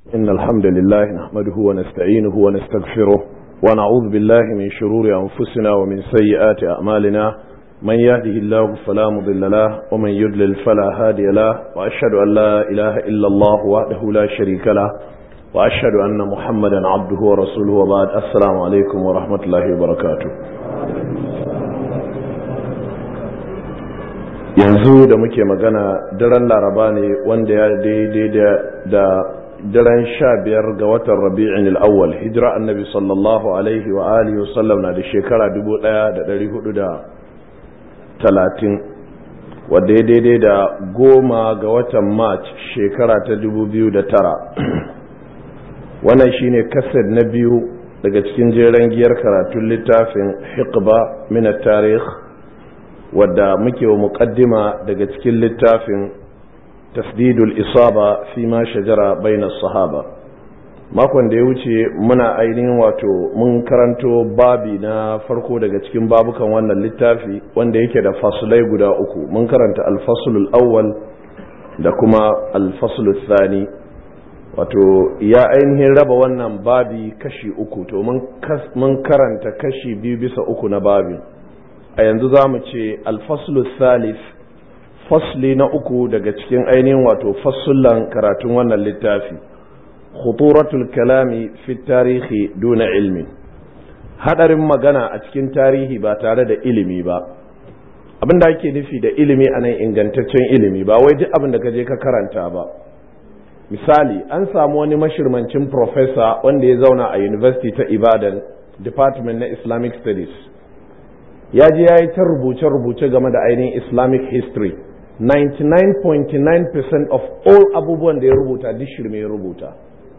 إن الحمد لله نحمده ونستعينه ونستغفره ونعوذ بالله من شرور أنفسنا ومن سيئات أعمالنا من يهده الله فلا مضل له ومن يضلل فلا هادي له وأشهد أن لا إله إلا الله وحده لا شريك له وأشهد أن محمدا عبده ورسوله وبعد السلام عليكم ورحمة الله وبركاته yanzu da muke magana daren laraba ne wanda ya daidai da daren sha biyar ga watan rabi'in al'awwal hijira annabi sallallahu alaihi wa alihi wasallam na da shekara dubu daya da dari hudu da talatin wadda ya daidai da goma ga watan march shekara ta dubu biyu da tara wannan shine kasar na biyu daga cikin jeren giyar karatun littafin hiqba min tarikh wadda muke wa muƙaddima daga cikin littafin tasdidul isaba fi ma shajara bainas sahaba makon da ya wuce muna ainihin wato mun karanto babi na farko daga cikin babukan wannan littafi wanda yake da fasulai guda uku mun karanta alfasulul awwal da kuma alfasulul thani wato ya ainihin raba wannan babi kashi uku to mun karanta kashi biyu bisa uku na babin a yanzu za mu ce alfaslu salif fasli na uku daga cikin ainihin wato fassullan karatun wannan littafi khuturatul kalami fi tarihi duna ilmi hadarin magana a cikin tarihi ba tare da ilimi ba abin da ake nufi da ilimi a nan ingantaccen ilimi ba wai duk abin da ka je ka karanta ba misali an samu wani mashirmancin professor wanda ya zauna a university ta ibadan department na islamic studies ya je ya yi ta rubuce-rubuce game da ainihin islamic history 99.9% of all abubuwan da ya rubuta duk shirme ya rubuta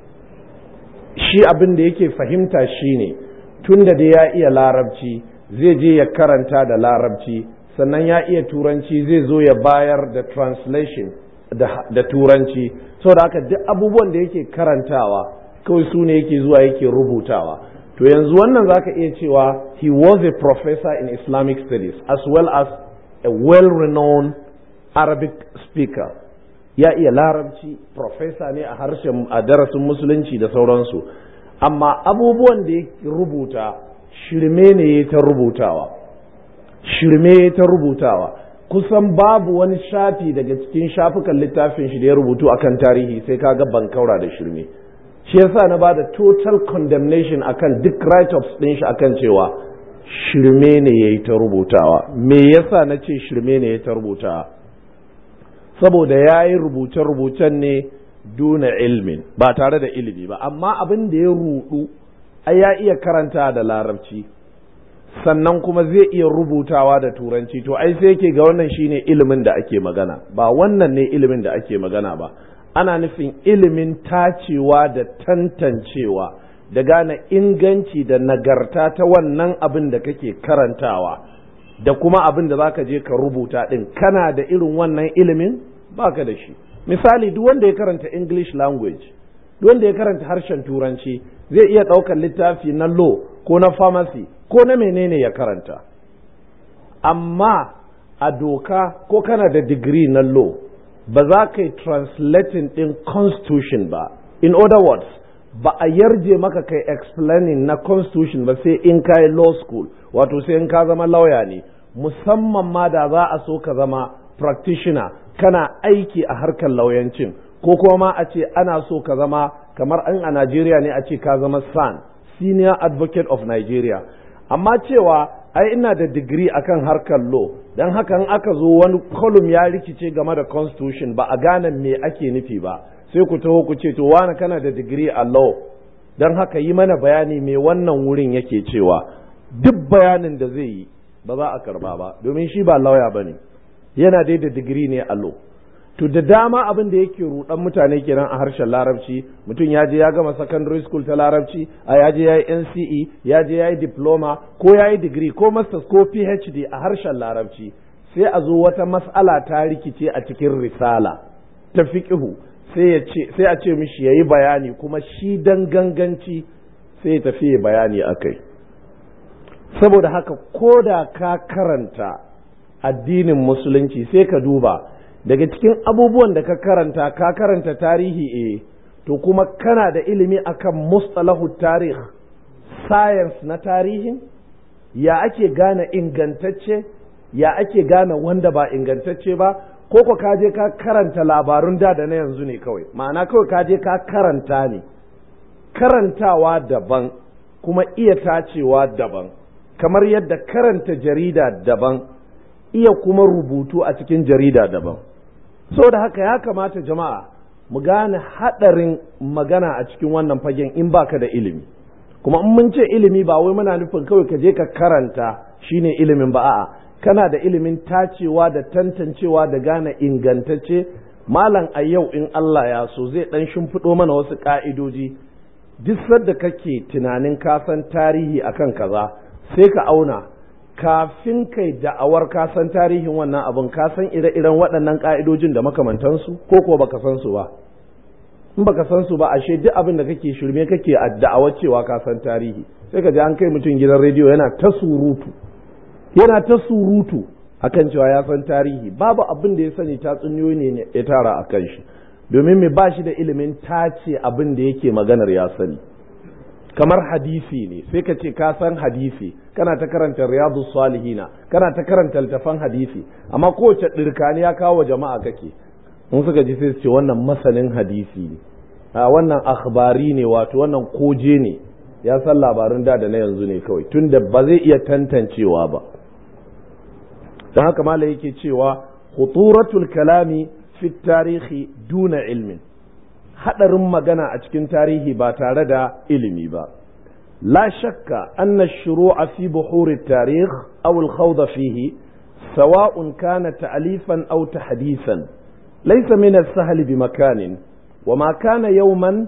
shi abin da yake fahimta shine tun da ya iya larabci zai je ya karanta da larabci sannan ya iya turanci zai zo ya bayar da translation da turanci saboda haka duk abubuwan da yake karantawa kawai su ne yake zuwa yake rubutawa to yanzu wannan zaka iya cewa he was a professor in islamic studies as well as a well-renowned arabic speaker ya iya larabci professor ne a harshen a darasin musulunci da sauransu amma abubuwan da ya rubuta shirme ne ta rubutawa shirme ta rubutawa kusan babu wani shafi daga cikin shafukan littafin shi da ya rubutu akan tarihi sai kaga bankaura da shirme shi yasa na bada total condemnation akan duk write-ups din shi akan cewa shirme ne yayi ta rubutawa me yasa na ce shirme ne yayi ta rubutawa saboda ya yi rubuce-rubucen ne duna ilmin ba tare da ilimi ba amma abin da ya rudu ai ya iya karanta da larabci sannan kuma zai iya rubutawa da turanci to ai sai yake ga wannan shine ilimin da ake magana ba wannan ne ilimin da ake magana ba ana nufin ilimin tacewa da tantancewa da gane inganci da nagarta ta wannan abin da kake karantawa da kuma abin da zaka je ka rubuta din kana da irin wannan ilimin baka da shi misali duk wanda ya karanta english language duk wanda ya karanta harshen turanci zai iya ɗaukar littafi na law ko na pharmacy ko na menene ya karanta amma a doka ko kana da digiri na law ba za ka yi translating ɗin constitution ba in other words ba a yarje maka kai explaining na constitution ba sai in ka yi law school wato sai in ka zama lauya ne musamman ma da za a so ka zama practitioner kana aiki a harkar lauyancin ko kuma ma a ce ana so ka zama kamar an a Najeriya ne a ce ka zama SAN senior advocate of Nigeria amma cewa ai ina da digiri akan harkar law don haka in aka zo wani kolum ya rikice game da constitution ba a gane me ake nufi ba sai ku taho ku ce to wani kana da digiri a law don haka yi mana bayani me wannan wurin yake cewa duk bayanin da zai yi ba za a karba ba domin shi ba lauya ba ne yana dai da digiri ne a law to da dama abin da yake rudan mutane kenan a harshen larabci mutum ya je ya gama secondary school ta larabci a ya je ya yi NCE ya je ya yi diploma ko ya yi degree ko masters ko PhD a harshen larabci sai a zo wata mas'ala ta rikice a cikin risala ta fiqhu sai sai a ce mishi yayi bayani kuma shi dan ganganci sai ya tafi bayani akai saboda haka ko da ka karanta addinin musulunci sai ka duba daga cikin abubuwan da ka karanta ka karanta tarihi eh to kuma kana da ilimi akan mustalahu tarih science na tarihin ya ake gane ingantacce ya ake gane wanda ba ingantacce ba ko ko ka je ka karanta labarun da da na yanzu ne kawai ma'ana kawai ka je ka karanta ne karantawa daban kuma iya tacewa daban kamar yadda karanta jarida daban iya kuma rubutu a cikin jarida daban da haka ya kamata jama'a mu gane haɗarin magana a cikin wannan fagen in baka da ilimi kuma in mun ce ilimi ba wai muna nufin kawai ka je ka karanta shine ilimin ba a'a kana da ilimin tacewa da tantancewa da gane ingantacce malam a yau in Allah ya so zai dan shimfiɗo mana wasu ka'idoji duk sadda kake tunanin ka san tarihi akan kaza sai ka auna kafin kai da'awar ka san tarihin wannan abin ka san ire-iren waɗannan ka'idojin da makamantansu ko ko baka san su ba in baka san su ba ashe duk abin da kake shirme kake da'awar cewa ka san tarihi sai ka ji an kai mutum gidan rediyo yana ta surutu yana ta surutu akan cewa ya san tarihi babu abin da ya sani tatsuniyoyi ne ya tara a kan shi domin me ba shi da ilimin tace abin da yake maganar ya sani kamar hadisi ne sai ka ce ka san hadisi kana ta karanta riyadu salihina kana ta karanta littafan hadisi amma kowace ɗirkani ya kawo jama'a kake in suka ji sai su ce wannan masanin hadisi ne a wannan akhbari ne wato wannan koje ne ya san labarin da da na yanzu ne kawai tunda ba zai iya tantancewa ba don haka mala yake cewa khuturatul kalami fi tarihi duna ilmin hadarin magana a cikin tarihi ba tare da ilimi ba la shakka anna shuru'a fi buhuri tarikh aw al-khawd fihi sawa'un kana ta'lifan aw tahdisan laysa min as-sahl bi makanin وما كان يوما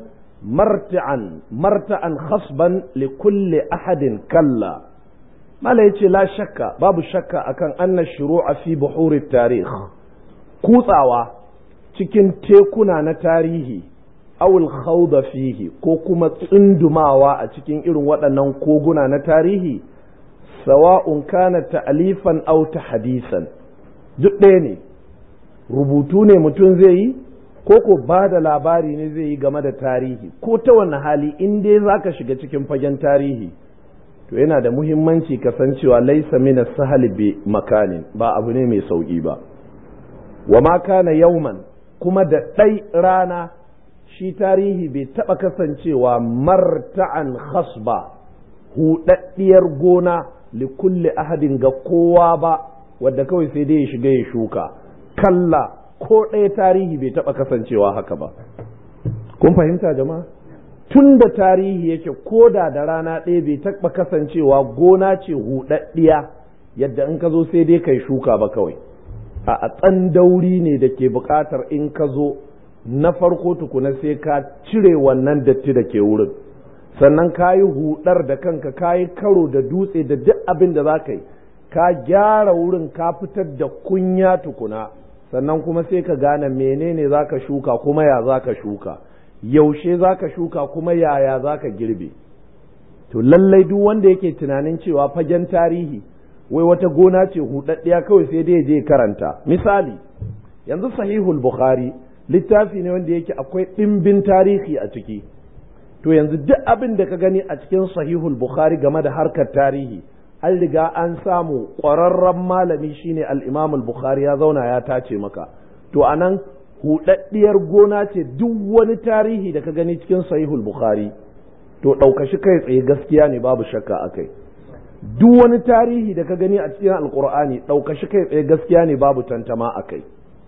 مرتعا مرتعا خصبا لكل أحد كلا ما لا يتي لا شك باب شك أكن أن الشروع في بحور التاريخ كوتاوا cikin tekuna na tarihi awul khawda fihi ko kuma tsundumawa a cikin irin waɗannan koguna na tarihi sawa'un kana ta'alifan aw hadisan duk ɗaya ne rubutu ne mutum zai yi ko ko ba da labari ne zai yi game da tarihi ko ta wanne hali in dai za ka shiga cikin fagen tarihi to yana da muhimmanci kasancewa laisa mina sahali bi makanin ba abu ne mai sauƙi ba wa ma kana yauman kuma da ɗai rana shi tarihi bai taɓa kasancewa marta'an khasba huɗaɗɗiyar gona li kulli ahadin ga kowa ba wadda kawai sai dai ya shiga ya shuka kalla ko ɗaya tarihi bai taɓa kasancewa haka ba kun fahimta jama'a tun da tarihi yake ko da da rana ɗaya bai taɓa kasancewa gona ce huɗaɗɗiya yadda in ka zo sai dai kai shuka ba kawai a tsandauri ne da ke buƙatar in ka zo na farko tukuna sai ka cire wannan datti da ke wurin sannan ka yi hudar da kanka ka yi karo da dutse da duk abin da za ka yi ka gyara wurin ka fitar da kunya tukuna sannan kuma sai ka gane menene za ka shuka kuma ya za ka shuka yaushe za ka shuka kuma yaya za ka girbe to lallai duk wanda yake tunanin cewa fagen tarihi wai wata gona ce hudaddiya kawai sai dai je karanta misali yanzu sahihul bukhari littafi ne wanda yake akwai ɗimbin tarihi a ciki to yanzu duk abin da ka gani a cikin sahihul bukhari game da harkar tarihi an riga an samu ƙwararren malami shine al-imam al-bukhari ya zauna ya tace maka to anan hudaddiyar gona ce duk wani tarihi da ka gani cikin sahihul bukhari to ɗaukashi kai tsaye gaskiya ne babu shakka akai duk wani tarihi da ka gani a cikin alkur'ani ɗaukashi kai tsaye gaskiya ne babu tantama akai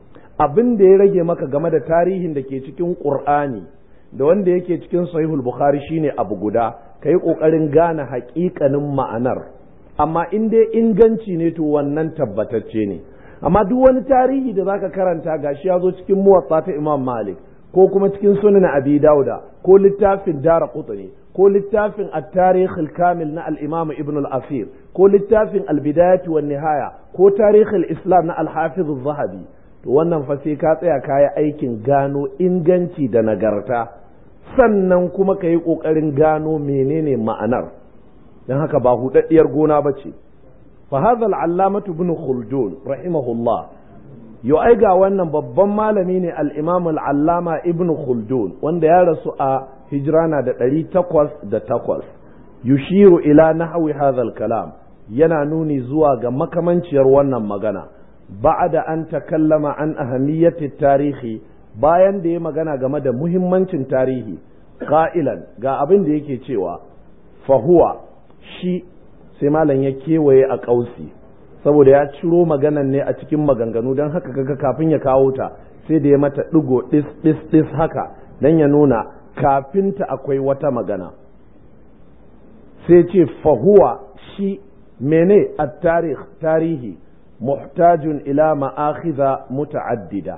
abin da ya rage maka game da tarihin da ke cikin ƙur'ani da wanda yake cikin sahihul bukhari shine abu guda ka yi ƙoƙarin gane haƙiƙanin ma'anar amma in dai inganci ne to wannan tabbatacce ne amma duk wani tarihi da zaka karanta gashi ya zo cikin muwatta ta imam malik ko kuma cikin sunan abi dauda ko littafin dara qutni ko littafin at-tarikh al-kamil na al-imam ibn al-asir ko littafin al-bidayah wan nihaya ko tarikh al-islam na al-hafiz az-zahabi to wannan fa sai ka tsaya kayi aikin gano inganci da nagarta sannan kuma ka yi ƙoƙarin gano menene ma'anar don haka ba hudaddiyar gona ba ce fa hadha al-allamatu ibn khuldun rahimahullah yo ai ga wannan babban malami ne al-imam al-allama ibn khaldun wanda ya rasu a hijrana da ɗari takwas da takwas yushiru ila nahwi hadha kalam yana nuni zuwa ga makamanciyar wannan magana ba'da an takallama an ahamiyati tarihi bayan da ya magana game da muhimmancin tarihi qa'ilan ga abin da yake cewa fahuwa shi sai malam ya kewaye a ƙausi saboda ya ciro maganan ne a cikin maganganu don haka kaga kafin ya kawo ta sai da ya mata ɗigo ɗis ɗis ɗis haka don ya nuna kafinta akwai wata magana sai ce fahuwa shi mene a tarihi muhtajun ila ma'akhiza muta'addida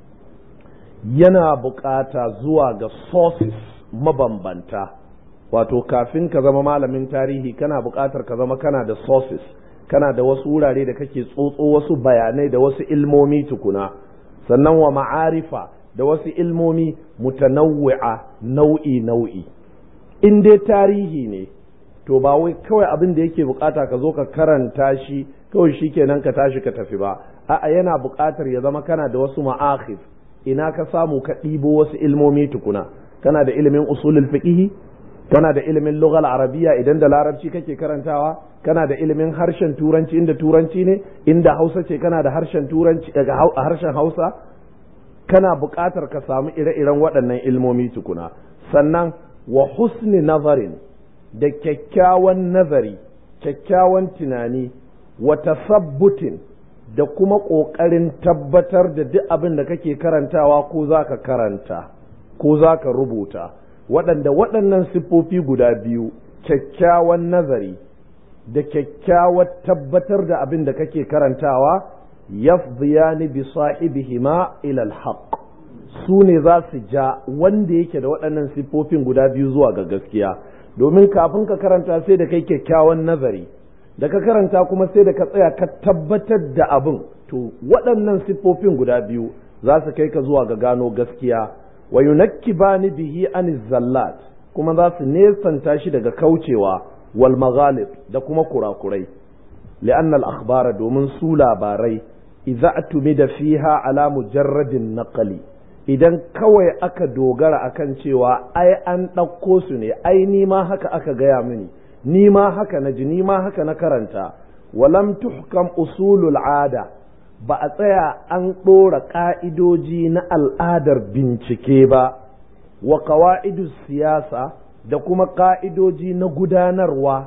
yana bukata zuwa ga sources mabambanta wato kafin ka zama malamin tarihi kana bukatar ka zama kana da sources kana da wasu wurare da kake tsotso wasu bayanai da wasu ilmomi tukuna sannan wa ma'arifa da wasu ilmomi mutanawwi'a nau'i nau'i in dai tarihi ne to ba wai kawai abin da yake bukata ka zo ka karanta shi kawai shi kenan ka tashi ka tafi ba a'a yana bukatar ya zama kana da wasu ma'akhif ina ka samu ka ɗibo wasu ilmomi tukuna kana da ilimin usulul fiqh kana da ilimin lughal arabiya idan da larabci kake karantawa kana da ilimin harshen turanci inda turanci ne inda hausa ce kana da harshen turanci daga harshen hausa kana buƙatar ka samu ire-iren waɗannan ilmomi tukuna sannan wa husni nazarin da kyakkyawan nazari kyakkyawan tunani wa tasabbutin da kuma ƙoƙarin tabbatar da duk abin da kake karantawa ko za ka karanta ko za ka rubuta waɗanda waɗannan siffofi guda biyu kyakkyawan nazari da kyakkyawar tabbatar da abin da kake karantawa yafdiyani bi sahibihima ila alhaq su ne za su ja wanda yake da waɗannan siffofin guda biyu zuwa ga gaskiya domin kafin ka karanta sai da kai kyakkyawan nazari da ka karanta kuma sai da ka tsaya ka tabbatar da abin to waɗannan siffofin guda biyu za su kai ka zuwa ga gano gaskiya wa yunakkibani bihi an zallat kuma za su nesanta shi daga kaucewa wal maghalib da kuma kurakurai li'anna al akhbara domin su labarai idza atumida fiha ala mujarradin naqli idan kawai aka dogara akan cewa ai an ɗauko su ne ai ni ma haka aka gaya mini ni ma haka na ji ni ma haka na karanta walam tuhkam usulul ada ba a tsaya an ɗora ƙa'idoji na al'adar bincike ba wa ƙawa'idu siyasa da kuma ƙa'idoji na gudanarwa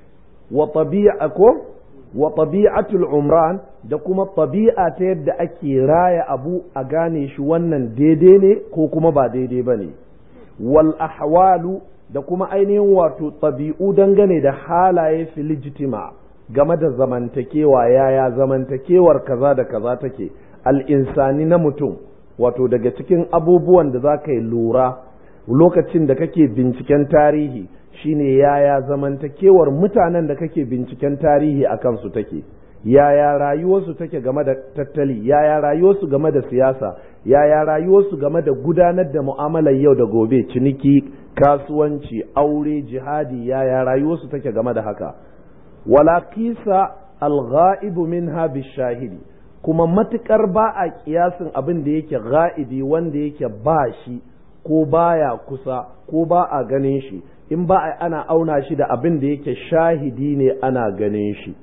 wa tabi'a ko wa tabi'atul umran da kuma tabi'a ta yadda ake raya abu a gane shi wannan daidai ne ko kuma ba daidai ba ne wal ahwalu da kuma ainihin wato tabi'u dangane da halaye filijtima game da zamantakewa yaya zamantakewar kaza da kaza take al'insani na mutum wato daga cikin abubuwan da za ka yi lura lokacin da kake binciken tarihi shine yaya zamantakewar mutanen da kake binciken tarihi a kansu take yaya rayuwarsu take game da tattali yaya rayuwarsu game da siyasa yaya rayuwarsu game da gudanar da mu'amalar yau da gobe ciniki kasuwanci aure jihadi yaya rayuwarsu take game da haka wala kisa alghaibu minha bishahidi kuma matukar ba a kiyasin abin da yake ga'ibi wanda yake ba shi ko baya kusa ko ba a ganin shi in ba a ana auna shi da abin da yake shahidi ne ana ganin shi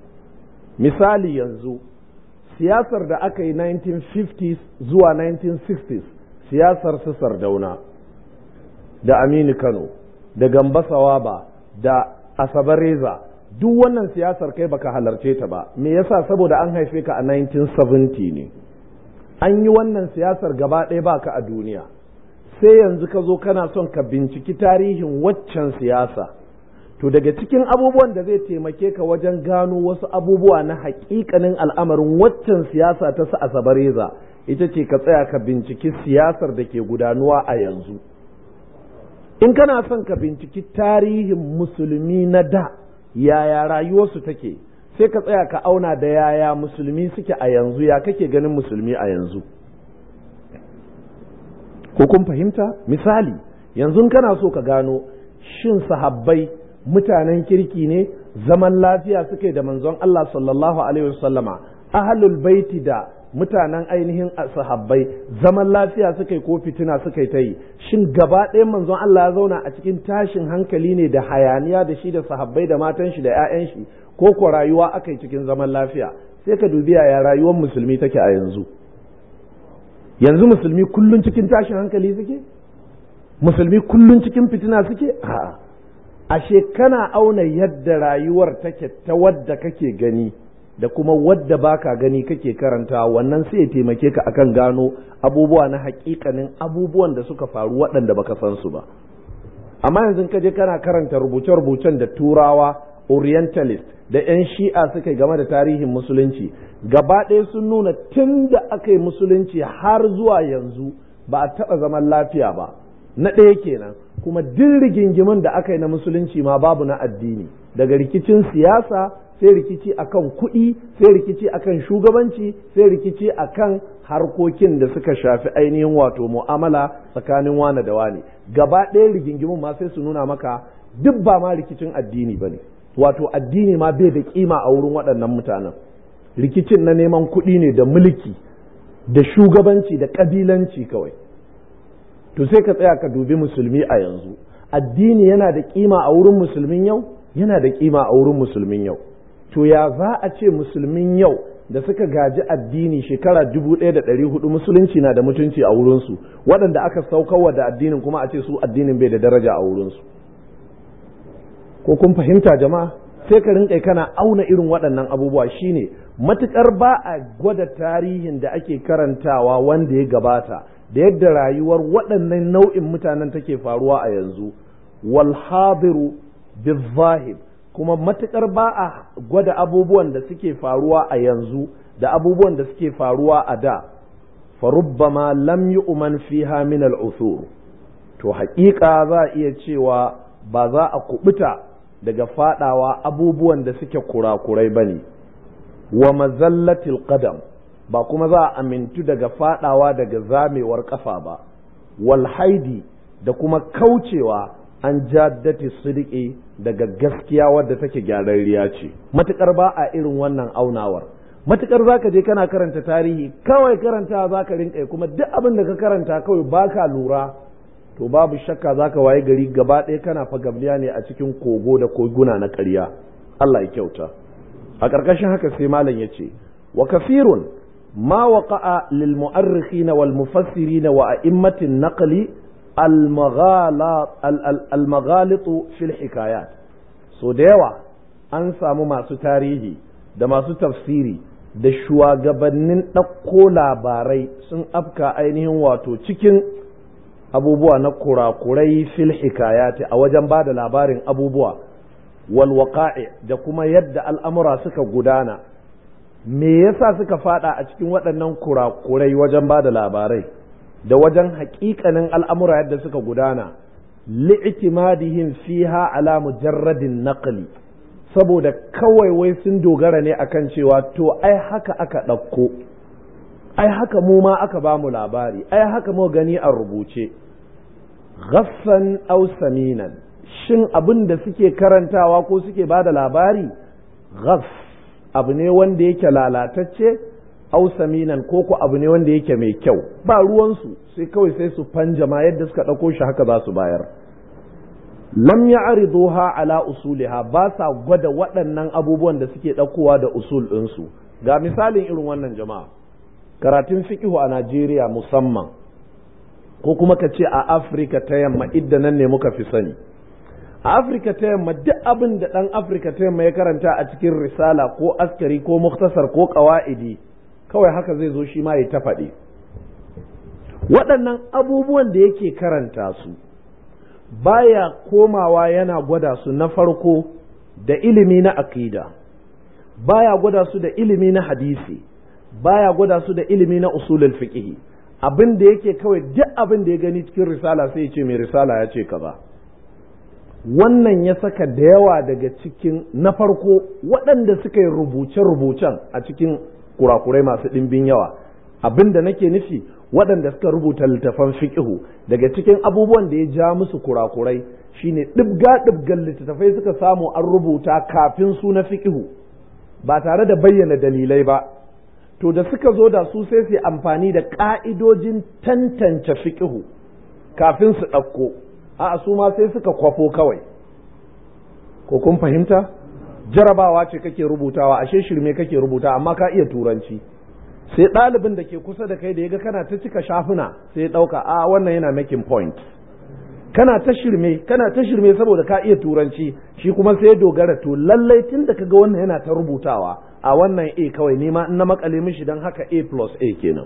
misali yanzu siyasar da aka yi 1950s zuwa 1960s siyasar su sardauna da aminu kano da gamba sawaba da asabar reza duk wannan siyasar kai baka halarce ta ba me yasa saboda an haife ka a 1970 ne an yi wannan siyasar gaba ɗaya baka a duniya sai yanzu ka zo kana son ka binciki tarihin waccan siyasa to daga cikin abubuwan da zai taimake ka wajen gano wasu abubuwa na haƙiƙanin al'amarin waccan siyasa ta sa asabareza ita ce ka tsaya ka binciki siyasar da ke gudanuwa a yanzu in kana son ka binciki tarihin musulmi na da yaya rayuwarsu take sai ka tsaya ka auna da yaya musulmi suke a yanzu ya kake ganin musulmi a yanzu ko kun fahimta misali yanzu kana so ka gano shin sahabbai mutanen kirki ne zaman lafiya suke da manzon Allah sallallahu alaihi wasallama ahlul baiti da mutanen ainihin sahabbai zaman lafiya suka yi ko fitina suka yi ta yi shin gaba ɗayan manzon Allah ya zauna a cikin tashin hankali ne da hayaniya da shi da sahabbai da matan shi da 'ya'yan shi ko ko rayuwa aka yi cikin zaman lafiya sai ka dubi yaya rayuwar musulmi take a yanzu yanzu musulmi kullun cikin tashin hankali suke musulmi kullun cikin fitina suke a'a ashe kana auna yadda rayuwar take ta wadda kake gani da kuma wadda baka gani kake karanta wannan sai ya taimake ka akan gano abubuwa na hakikanin abubuwan da suka faru waɗanda baka san su ba amma yanzu ka je kana karanta rubuce-rubucen da turawa orientalist da 'yan shi'a suka yi game da tarihin musulunci gaba ɗaya sun nuna tun da aka yi musulunci har zuwa yanzu ba a taɓa zaman lafiya ba na ɗaya kenan kuma duk rigingimin da aka yi na musulunci ma babu na addini daga rikicin siyasa sai rikici akan kuɗi sai rikici akan shugabanci sai rikici akan harkokin da suka shafi ainihin wato mu'amala tsakanin wane da wane gaba ɗaya rigingimin ma sai su nuna maka duk ba ma rikicin addini ba ne wato addini ma bai da kima a wurin waɗannan mutanen rikicin na neman kuɗi ne da mulki da shugabanci da ƙabilanci kawai to sai ka tsaya ka dubi musulmi a yanzu addini yana da kima a wurin musulmin yau yana da kima a wurin musulmin yau to ya za a ce musulmin yau da suka gaji addini shekara dubu ɗaya da ɗari hudu musulunci na da mutunci a wurinsu waɗanda aka saukarwa da addinin kuma a ce su addinin bai da daraja a wurinsu ko kun fahimta jama'a sai ka rinka kana auna irin waɗannan abubuwa shine matukar ba a gwada tarihin da ake karantawa wanda ya gabata da yadda rayuwar waɗannan nau'in mutanen take faruwa a yanzu wal hadiru bizahir kuma matukar ba a gwada abubuwan da suke faruwa a yanzu da abubuwan da suke faruwa a da farubbama lam yu'man fiha min al-uthur to haƙiƙa za a iya cewa ba za a kubuta daga fadawa abubuwan da suke kurakurai bane wa mazallatil qadam ba kuma za a amintu daga fadawa daga zamewar kafa ba wal haidi da kuma kaucewa an jaddati sidiki daga gaskiya wadda take gyararriya ce matukar ba a irin wannan aunawar matukar zaka je kana karanta tarihi kawai karanta zaka rinka kuma duk abin da ka karanta kawai baka lura to babu shakka zaka waye gari gaba ɗaya kana fagabliya ne a cikin kogo da koguna na ƙarya Allah ya kyauta a ƙarƙashin haka sai malam ya ce wa kafirun ma waqa'a lil mu'arrikhin wal mufassirin wa a'immatin naqli almaghalitu fil hikayat so da yawa an samu masu tarihi da masu tafsiri da shugabannin ɗauko labarai sun afka ainihin wato cikin abubuwa na kurakurai fil hikayati a wajen ba da labarin abubuwa walwaƙa'i da kuma yadda al'amura suka gudana me yasa suka fada a cikin waɗannan kurakurai wajen ba da labarai da wajen haƙiƙanin al'amura yadda suka gudana li'timadihim fiha ala mujarradin naqli saboda kawai wai sun dogara ne akan cewa to ai haka aka ɗauko ai haka mu ma aka ba mu labari ai haka mu gani a rubuce ghaffan aw saminan shin abin da suke karantawa ko suke ba da labari ghaff abu ne wanda yake lalatacce aw saminan ko ko abu ne wanda yake mai kyau ba ruwansu sai kawai sai su fanjama yadda suka ɗauko shi haka za su bayar lam ya'riduha ala usuliha ba sa gwada waɗannan abubuwan da suke ɗaukowa da usul ɗinsu ga misalin irin wannan jama'a karatun fiqihu a Najeriya musamman ko kuma ka ce a Afirka ta yamma idda nan ne muka fi sani a Afirka ta yamma duk abin da ɗan Afirka ta yamma ya karanta a cikin risala ko askari ko muktasar ko ƙawa'idi kawai haka zai zo shi ma ya ta faɗi waɗannan abubuwan da yake karanta su baya komawa yana gwada su na farko da ilimi na aƙida baya gwada su da ilimi na hadisi baya gwada su da ilimi na usulul fiqh abin da yake kawai duk abin da ya gani cikin risala sai ya ce mai risala ya ce kaza wannan ya saka da yawa daga cikin na farko waɗanda suka yi rubuce-rubucen a cikin kurakurai masu ɗimbin yawa abin da nake nufi waɗanda suka rubuta littafan fiƙihu daga cikin abubuwan da ya ja musu kurakurai shine ɗibga ɗibgan littattafai suka samu an rubuta kafin su na fiƙihu ba tare da bayyana dalilai ba to da suka zo da su sai su amfani da ƙa'idojin tantance fiƙihu kafin su ɗauko a su ma sai suka kwafo kawai ko kun fahimta jarabawa ce kake rubutawa ashe shirme kake rubuta amma ka iya turanci sai ɗalibin da ke kusa da kai da ya ga kana ta cika shafuna sai ya ɗauka a wannan yana making point kana ta shirme kana ta shirme saboda ka iya turanci shi kuma sai ya dogara to lallai tun da kaga wannan yana ta rubutawa a wannan a kawai nima in na makale mishi don haka a plus a kenan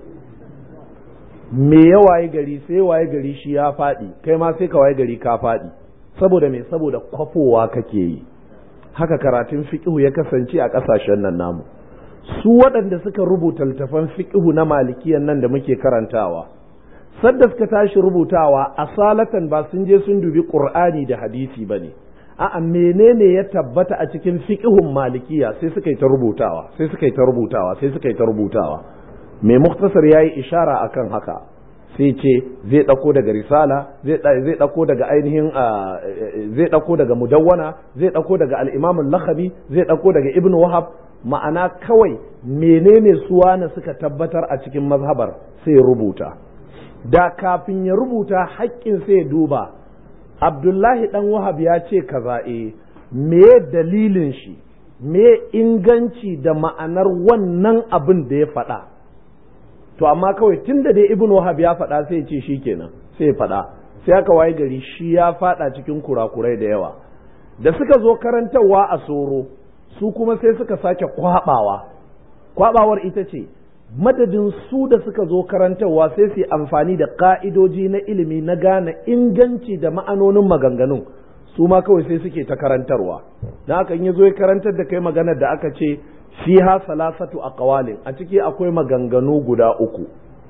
me ya waye gari sai waye gari shi ya faɗi kai ma sai ka waye gari ka faɗi saboda me saboda kwafowa kake yi haka karatun fiqhu ya kasance a ƙasashen nan namu su waɗanda suka rubuta littafan fiqhu na malikiyan nan da muke karantawa sadda suka tashi rubutawa asalatan ba sun je sun dubi qur'ani da hadisi ba ne a'a menene ya tabbata a cikin fiqhun malikiya sai suka yi ta rubutawa sai suka yi ta rubutawa sai suka yi ta rubutawa mai muktasar yayi ishara akan haka sai ce zai ɗauko daga risala zai ɗauko daga ainihin zai ɗauko daga mudawwana zai ɗauko daga al-imam al-lakhabi zai ɗauko daga ibn wahab ma'ana kawai menene suwana suka tabbatar a cikin mazhabar sai rubuta da kafin ya rubuta haƙƙin sai duba abdullahi ɗan wahab ya ce kaza e me dalilin shi me inganci da ma'anar wannan abin da ya faɗa to amma kawai tun da dai ibn wahab ya faɗa sai ce shi kenan sai faɗa sai aka waye gari shi ya faɗa cikin kurakurai da yawa da suka zo karantarwa a soro su kuma sai suka sake kwaɓawa kwaɓawar ita ce madadin su da suka zo karantarwa sai su yi amfani da ƙa'idoji na ilimi na gane inganci da ma'anonin maganganun su ma kawai sai suke ta karantarwa na haka ya zo ya karantar da kai maganar da aka ce fiha salasatu a ƙawalin a ciki akwai maganganu guda uku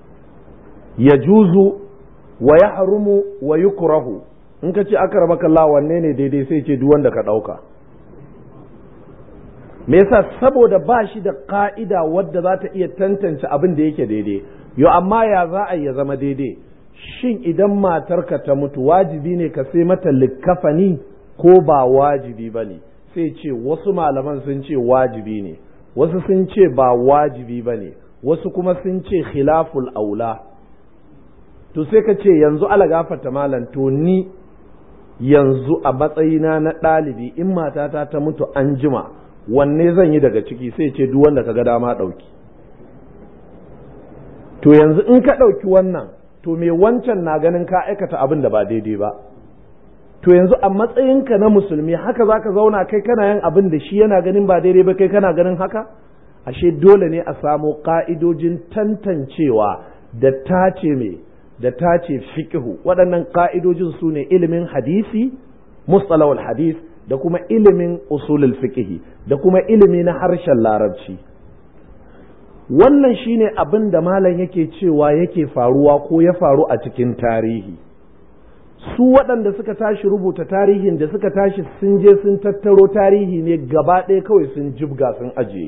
ya juzu wa ya harumu wa yukrahu in ka ce aka raba kalla wanne ne daidai sai ce duk wanda ka ɗauka me yasa saboda ba shi da ka'ida wadda za ta iya tantance abin da yake daidai yo amma ya za a ya zama daidai shin idan matarka ta mutu wajibi ne ka sai mata likkafani ko ba wajibi ba ne sai ce wasu malaman sun ce wajibi ne wasu sun ce ba wajibi ba ne wasu kuma sun ce khilaful aula to sai ka ce yanzu ala gafarta malam to ni yanzu a matsayina na ɗalibi in matata ta mutu an jima wanne zan yi daga ciki sai ce duk wanda ka ga dama ɗauki to yanzu in ka ɗauki wannan to me wancan na ganin ka aikata abin da ba daidai ba to yanzu a matsayinka na musulmi haka za ka zauna kai kana yin abin da shi yana ganin ba daidai ba kai kana ganin haka ashe dole ne a samo ƙa'idojin tantancewa da tace me da tace fiqhu waɗannan ƙa'idojin su ne ilimin hadisi mustalahul hadis da kuma ilimin usulul fiqhi da kuma ilimi na harshen larabci wannan shine abin da malam yake cewa yake faruwa ko ya faru a cikin tarihi su waɗanda suka tashi rubuta tarihin da suka tashi sun je sun tattaro tarihi ne gaba ɗaya kawai sun jibga sun ajiye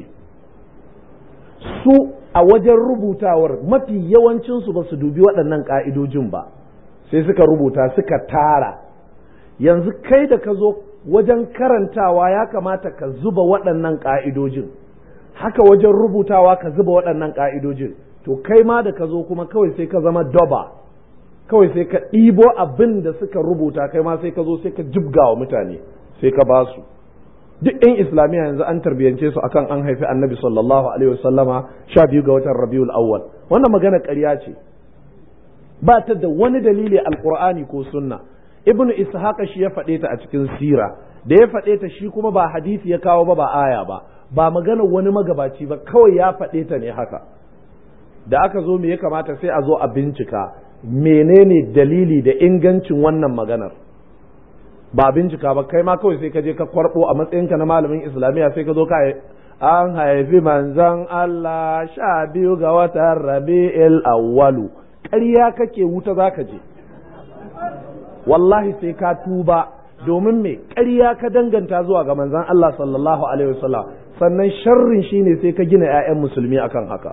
su a wajen rubutawar mafi yawancinsu ba su dubi waɗannan ƙa'idojin ba sai suka rubuta suka tara yanzu kai da ka zo wajen karantawa ya kamata ka zuba waɗannan ƙa'idojin haka wajen rubutawa ka zuba waɗannan ƙa'idojin to kai ma da ka zo kuma kawai sai ka zama doba kawai sai ka ɗibo abin da suka rubuta kai ma sai ka zo sai ka jibga wa mutane sai ka ba su duk yan islamiyya yanzu an tarbiyyance su akan an haifi annabi sallallahu alaihi wasallama sha biyu ga watan rabiul awwal wannan magana ƙarya ce ba ta da wani dalili alqur'ani ko sunna ibnu ishaqa shi ya faɗe ta a cikin sira da ya faɗe ta shi kuma ba hadisi ya kawo ba ba aya ba ba magana wani magabaci ba kawai ya faɗe ta ne haka da aka zo me ya kamata sai a zo a bincika menene dalili da ingancin wannan maganar ba bincika ba kai ma kawai sai ka je ka kwarbo a matsayinka na malamin islamiyya sai ka zo ka an haifi manzon Allah sha biyu ga watan rabi'il awwalu ƙarya kake wuta za ka je wallahi sai ka tuba domin me ƙarya ka danganta zuwa ga manzon Allah sallallahu alaihi wasallam sannan sharrin shine sai ka gina 'ya'yan musulmi akan haka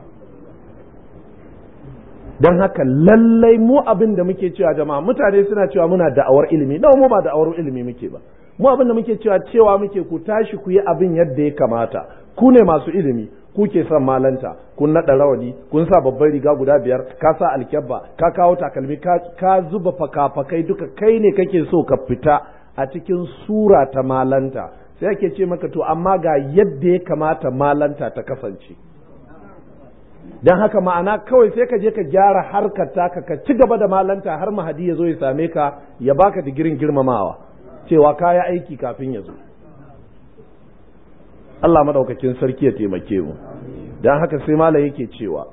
don haka lallai mu abin da muke cewa jama'a mutane suna cewa muna da'awar ilimi nawa mu ba da'awar ilimi muke ba mu abin da muke cewa cewa muke ku tashi ku yi abin yadda ya kamata ku ne masu ilimi ku ke son malanta kun naɗa rawani kun sa babban riga guda biyar ka sa alkyabba ka kawo takalmi ka zuba fakafakai duka kai ne kake so ka fita a cikin sura ta malanta sai ake ce maka to amma ga yadda ya kamata malanta ta kasance don haka ma'ana kawai sai ka je ka gyara harkar taka ka ci gaba da malanta har mahadi ya zo ya same ka ya baka digirin girmamawa cewa kaya aiki kafin ya zo Allah madaukakin sarki ya taimake mu don haka sai malam yake cewa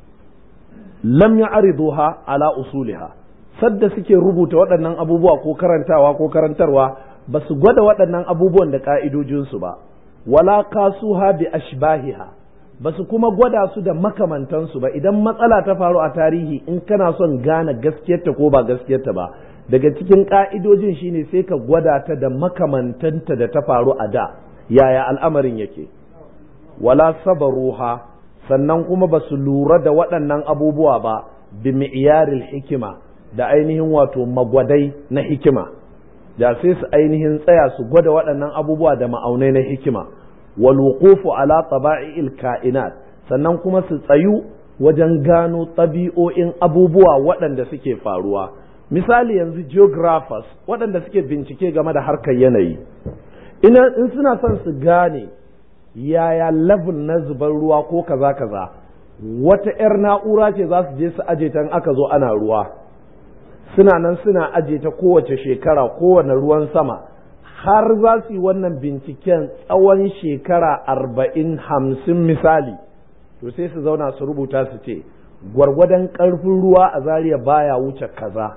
lam ya'riduha ala usuliha sadda suke rubuta waɗannan abubuwa ko karantawa ko karantarwa ba su gwada waɗannan abubuwan da ƙa'idojinsu ba wala kasuha bi ashbahiha ba su kuma gwada su da makamantansu ba idan matsala ta faru a tarihi in kana son gane gaskiyarta ko ba gaskiyarta ba daga cikin ƙa'idojin shine sai ka gwada ta da makamantanta da ta faru a da yaya al'amarin yake wala sabaruha sannan kuma ba su lura da waɗannan abubuwa ba bi mi'yaril hikima da ainihin wato magwadai na hikima da sai su ainihin tsaya su gwada waɗannan abubuwa da ma'aunai na hikima wal wuqufu ala taba'i'il ka'inat sannan kuma su tsayu wajen gano ɗabi'o'in abubuwa waɗanda suke faruwa misali yanzu geographers waɗanda suke bincike game da harkar yanayi in suna son su gane yaya level na zubar ruwa ko kaza kaza wata 'yar na'ura ce za su je su aje ta aka zo ana ruwa suna nan suna aje ta kowace shekara kowane ruwan sama har za su yi wannan binciken tsawon shekara arba'in hamsin misali to sai su zauna su rubuta su ce gwargwadon ƙarfin ruwa a zariya baya wuce kaza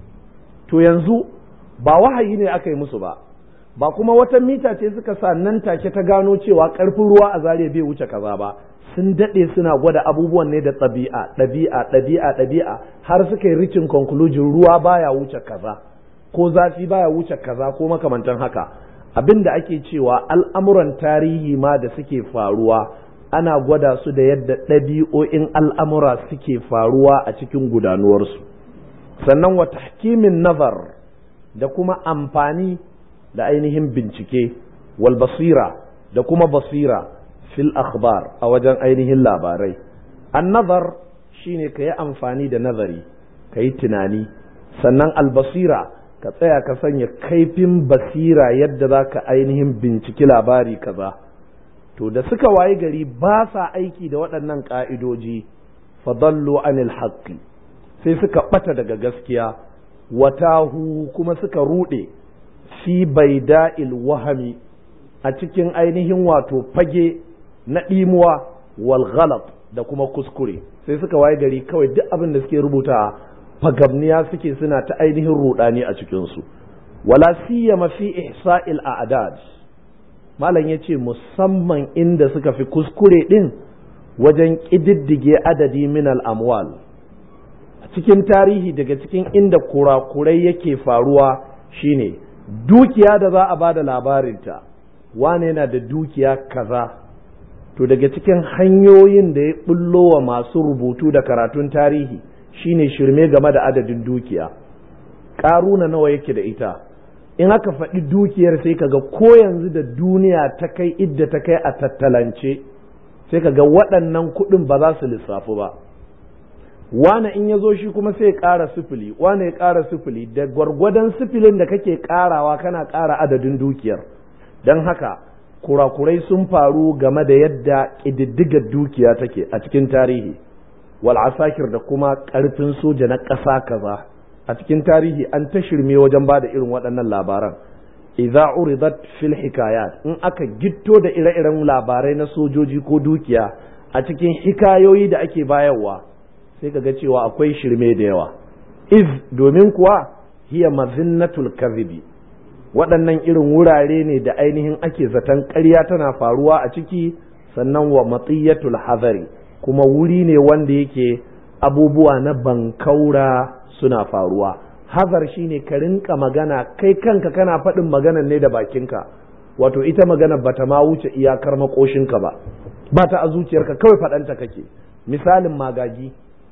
to yanzu ba wahayi ne aka yi musu ba ba kuma wata mita ce suka sa nan take ta gano cewa ƙarfin ruwa a zariya bai wuce kaza ba sun daɗe suna gwada abubuwan ne da ɗabi'a ɗabi'a ɗabi'a ɗabi'a har suka yi rikin conclusion ruwa baya wuce kaza ko zafi baya wuce kaza ko makamantan haka abin da ake cewa al'amuran tarihi ma da suke faruwa ana gwada su da yadda ɗabi'o'in al'amura suke faruwa a cikin gudanuwarsu sannan wa tahkimin nazar da kuma amfani da ainihin bincike wal basira da kuma basira fil akhbar a wajen ainihin labarai an nazar shine ka yi amfani da nazari ka yi tunani sannan albasira ka tsaya ka sanya kaifin basira yadda za ka ainihin binciki labari kaza to da suka wayi gari ba sa aiki da waɗannan ƙa'idoji fadallu anil haqqi sai suka ɓata daga gaskiya watahu kuma suka ruɗe fi baida'il wahami a cikin ainihin wato fage na ɗimuwa wal ghalat da kuma kuskure sai suka waye gari kawai duk abin da suke rubuta fagabniya suke suna ta ainihin rudani a cikinsu wala siyama fi ihsa'il a'dad malam yace musamman inda suka fi kuskure din wajen ƙididdige adadi min al amwal a cikin tarihi daga cikin inda kurakurai yake faruwa shine dukiya da za a bada labarinta wane yana da dukiya kaza to daga cikin hanyoyin da ya bullo wa masu rubutu da karatun tarihi shine shirme game da adadin dukiya ƙaruna nawa yake da ita in aka faɗi dukiyar sai kaga ko yanzu da duniya ta kai idda ta kai a tattalance sai kaga waɗannan kuɗin ba za su lissafu ba wane in ya zo shi kuma sai ya ƙara sifili wane ya ƙara sifili da gwargwadon sifilin da kake ƙarawa kana ƙara adadin dukiyar don haka kurakurai sun faru game da yadda ƙididdigar dukiya take a cikin tarihi wal asakir da kuma ƙarfin soja na ƙasa kaza a cikin tarihi an ta shirme wajen ba da irin waɗannan labaran idza uridat fil hikayat in aka gitto da ire-iren labarai na sojoji ko dukiya a cikin hikayoyi da ake bayarwa sai ka ga cewa akwai shirme da yawa iz domin kuwa hiya mazinnatul kadhibi waɗannan irin wurare ne da ainihin ake zaton ƙarya tana faruwa a ciki sannan wa matsiyatul hazari kuma wuri ne wanda yake abubuwa na bankaura suna faruwa hazar shine ka rinka magana kai kanka kana faɗin maganan ne da bakinka wato ita magana bata ma wuce iyakar makoshinka ba ba ta a zuciyarka kawai faɗanta kake misalin magagi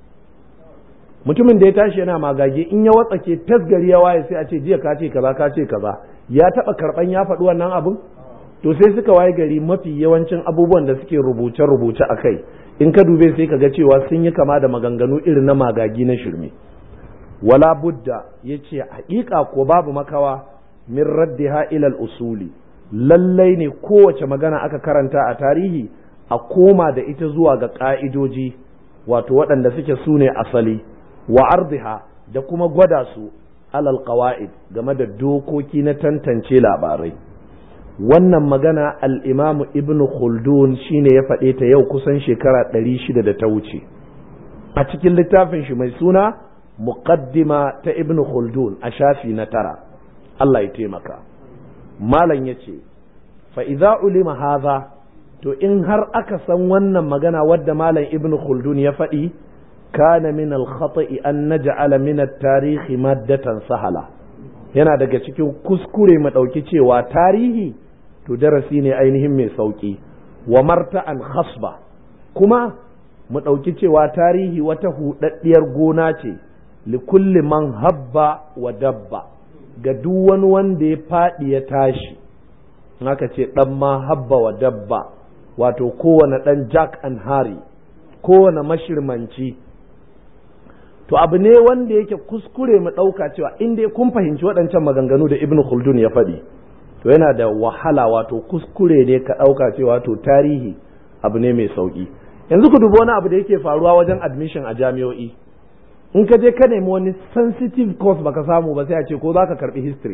mutumin da ya tashi yana magagi in ya watsake tasgari ya waye sai a ce jiya ka ce kaza ka ce kaza ya taba karban ya faɗi wannan abin to sai suka waye gari mafi yawancin abubuwan da suke rubuce-rubuce a kai in ka dube sai ka ga cewa sun yi kama da maganganu irin na magagi na shirme wala budda ya ce haƙiƙa ko babu makawa min raddiha ilal usuli lallai ne kowace magana aka karanta a tarihi a koma da ita zuwa ga ƙa'idoji wato waɗanda suke su ne asali wa ardiha da kuma gwada su alal qawa'id game da dokoki na tantance labarai wannan magana al'imamu ibn khaldun shine ya faɗe ta yau kusan shekara ɗari shida da ta wuce a cikin littafin shi mai suna muqaddima ta ibn khaldun a shafi na tara Allah ya taimaka malam ya ce fa'iza ulima haza to in har aka san wannan magana wadda malam ibn khaldun ya faɗi kana min al-khata'i an naj'ala min at-tarihi maddatan sahala yana daga cikin kuskure mu ɗauki cewa tarihi to darasi ne ainihin mai sauƙi wa marta'an khasba kuma mu ɗauki cewa tarihi wata huɗaɗɗiyar gona ce likulli man habba wa dabba ga duk wani wanda ya faɗi ya tashi haka ce ɗan ma habba wa dabba wato kowane ɗan jack and harry kowane mashirmanci to abu ne wanda yake kuskure mu ɗauka cewa in dai kun fahimci waɗancan maganganu da ibn khaldun ya faɗi to yana da wahala wato kuskure ne ka ɗauka cewa to tarihi abu ne mai sauƙi yanzu ku dubi wani abu da yake faruwa wajen admission a jami'o'i in ka je ka nemi wani sensitive course baka samu ba sai a ce ko za ka karɓi history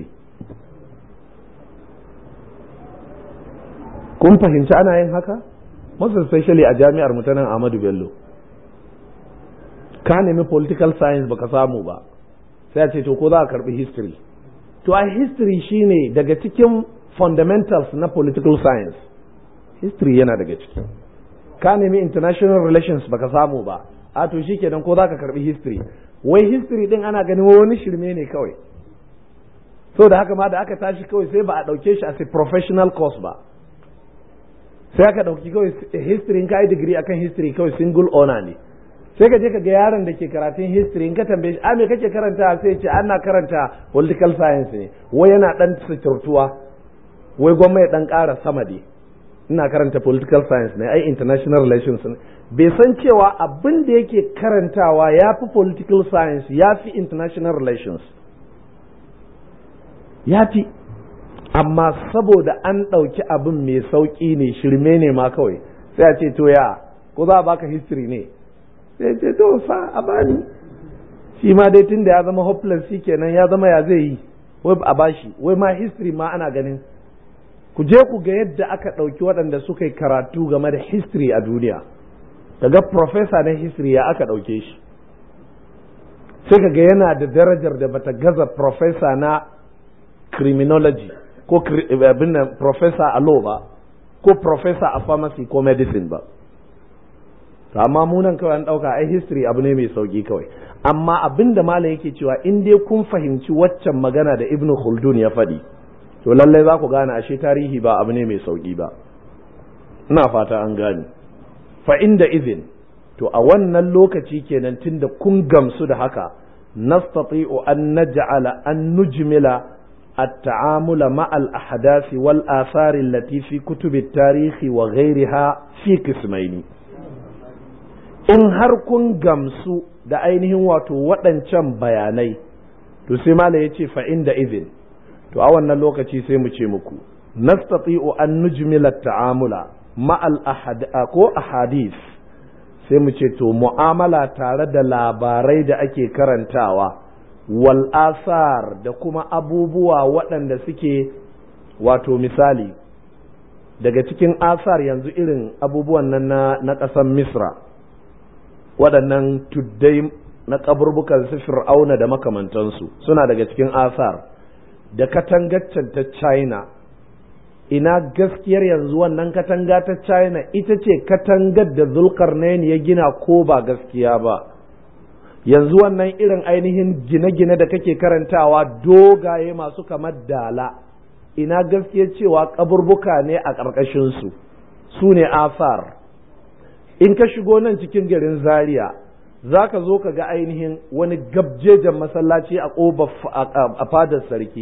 kun fahimci ana yin haka most especially a jami'ar mutanen Ahmadu Bello ka nemi political science baka samu ba sai a ce to ko za ka karɓi history to a history shine daga cikin fundamentals na political science history yana daga ciki ka nemi international relations baka samu ba a to shikenan ko zaka karbi history wai history din ana ganin wani shirme ne kawai so da haka ma da aka tashi kawai sai ba a dauke shi as a professional course ba sai aka dauki kawai history in ka yi degree akan history kawai single honor ne sai ka je ka ga yaron da ke karatun history in ka tambaye shi a me kake karanta sai ce ana karanta political science ne wai yana dan suturtuwa wai gwamnati ya dan ƙara sama dai ina karanta political science ne ai international relations ne bai san cewa abin da yake karantawa ya fi political science ya fi international relations ya fi amma saboda an ɗauki abin mai sauƙi ne shirme ne ma kawai sai a ce to ya ko za a baka history ne sai ce to fa a bani shi ma dai tun da ya zama hopeless shi kenan ya zama ya zai yi wai a bashi wai ma history ma ana ganin ku je ku ga yadda aka ɗauki waɗanda suka yi karatu game da history a duniya kaga professor na history ya aka ɗauke shi sai kaga yana da darajar da bata gaza professor na criminology ko abin nan professor a law ba ko professor a pharmacy ko medicine ba amma munan kawai an ɗauka ai history abu ne mai sauki kawai amma abin da malam yake cewa in dai kun fahimci waccan magana da ibnu khaldun ya faɗi to lallai za ku gane ashe tarihi ba abu ne mai sauki ba ina fata an gane fa inda izin to a wannan lokaci kenan tunda kun gamsu da haka nastati'u an naj'ala an nujmila التعامل مع الأحداث والآثار التي في كتب التاريخ وغيرها في قسمين in har kun gamsu da ainihin wato waɗancan bayanai to sai mala ya ce fa'in da izin to a wannan lokaci sai mu ce muku nastati'u an nujmila ta'amula ma'al ko ahadis sai mu ce to mu'amala tare da labarai da ake karantawa wal asar da kuma abubuwa waɗanda suke wato misali daga cikin asar yanzu irin abubuwan nan na ƙasar misra waɗannan tuddai na kaburbukan su fir'auna da makamantansu suna daga cikin asar da katangaccen ta china ina gaskiyar yanzu wannan katanga ta china ita ce katangar da zulkarnain ya gina ko ba gaskiya ba yanzu wannan irin ainihin gine-gine da kake karantawa dogaye masu kamar dala ina gaskiyar cewa kaburbuka ne a ƙarƙashinsu su ne asar in ka shigo nan cikin garin zaria za ka zo ka ga ainihin wani gabjejen masallaci a ƙoba a fadar sarki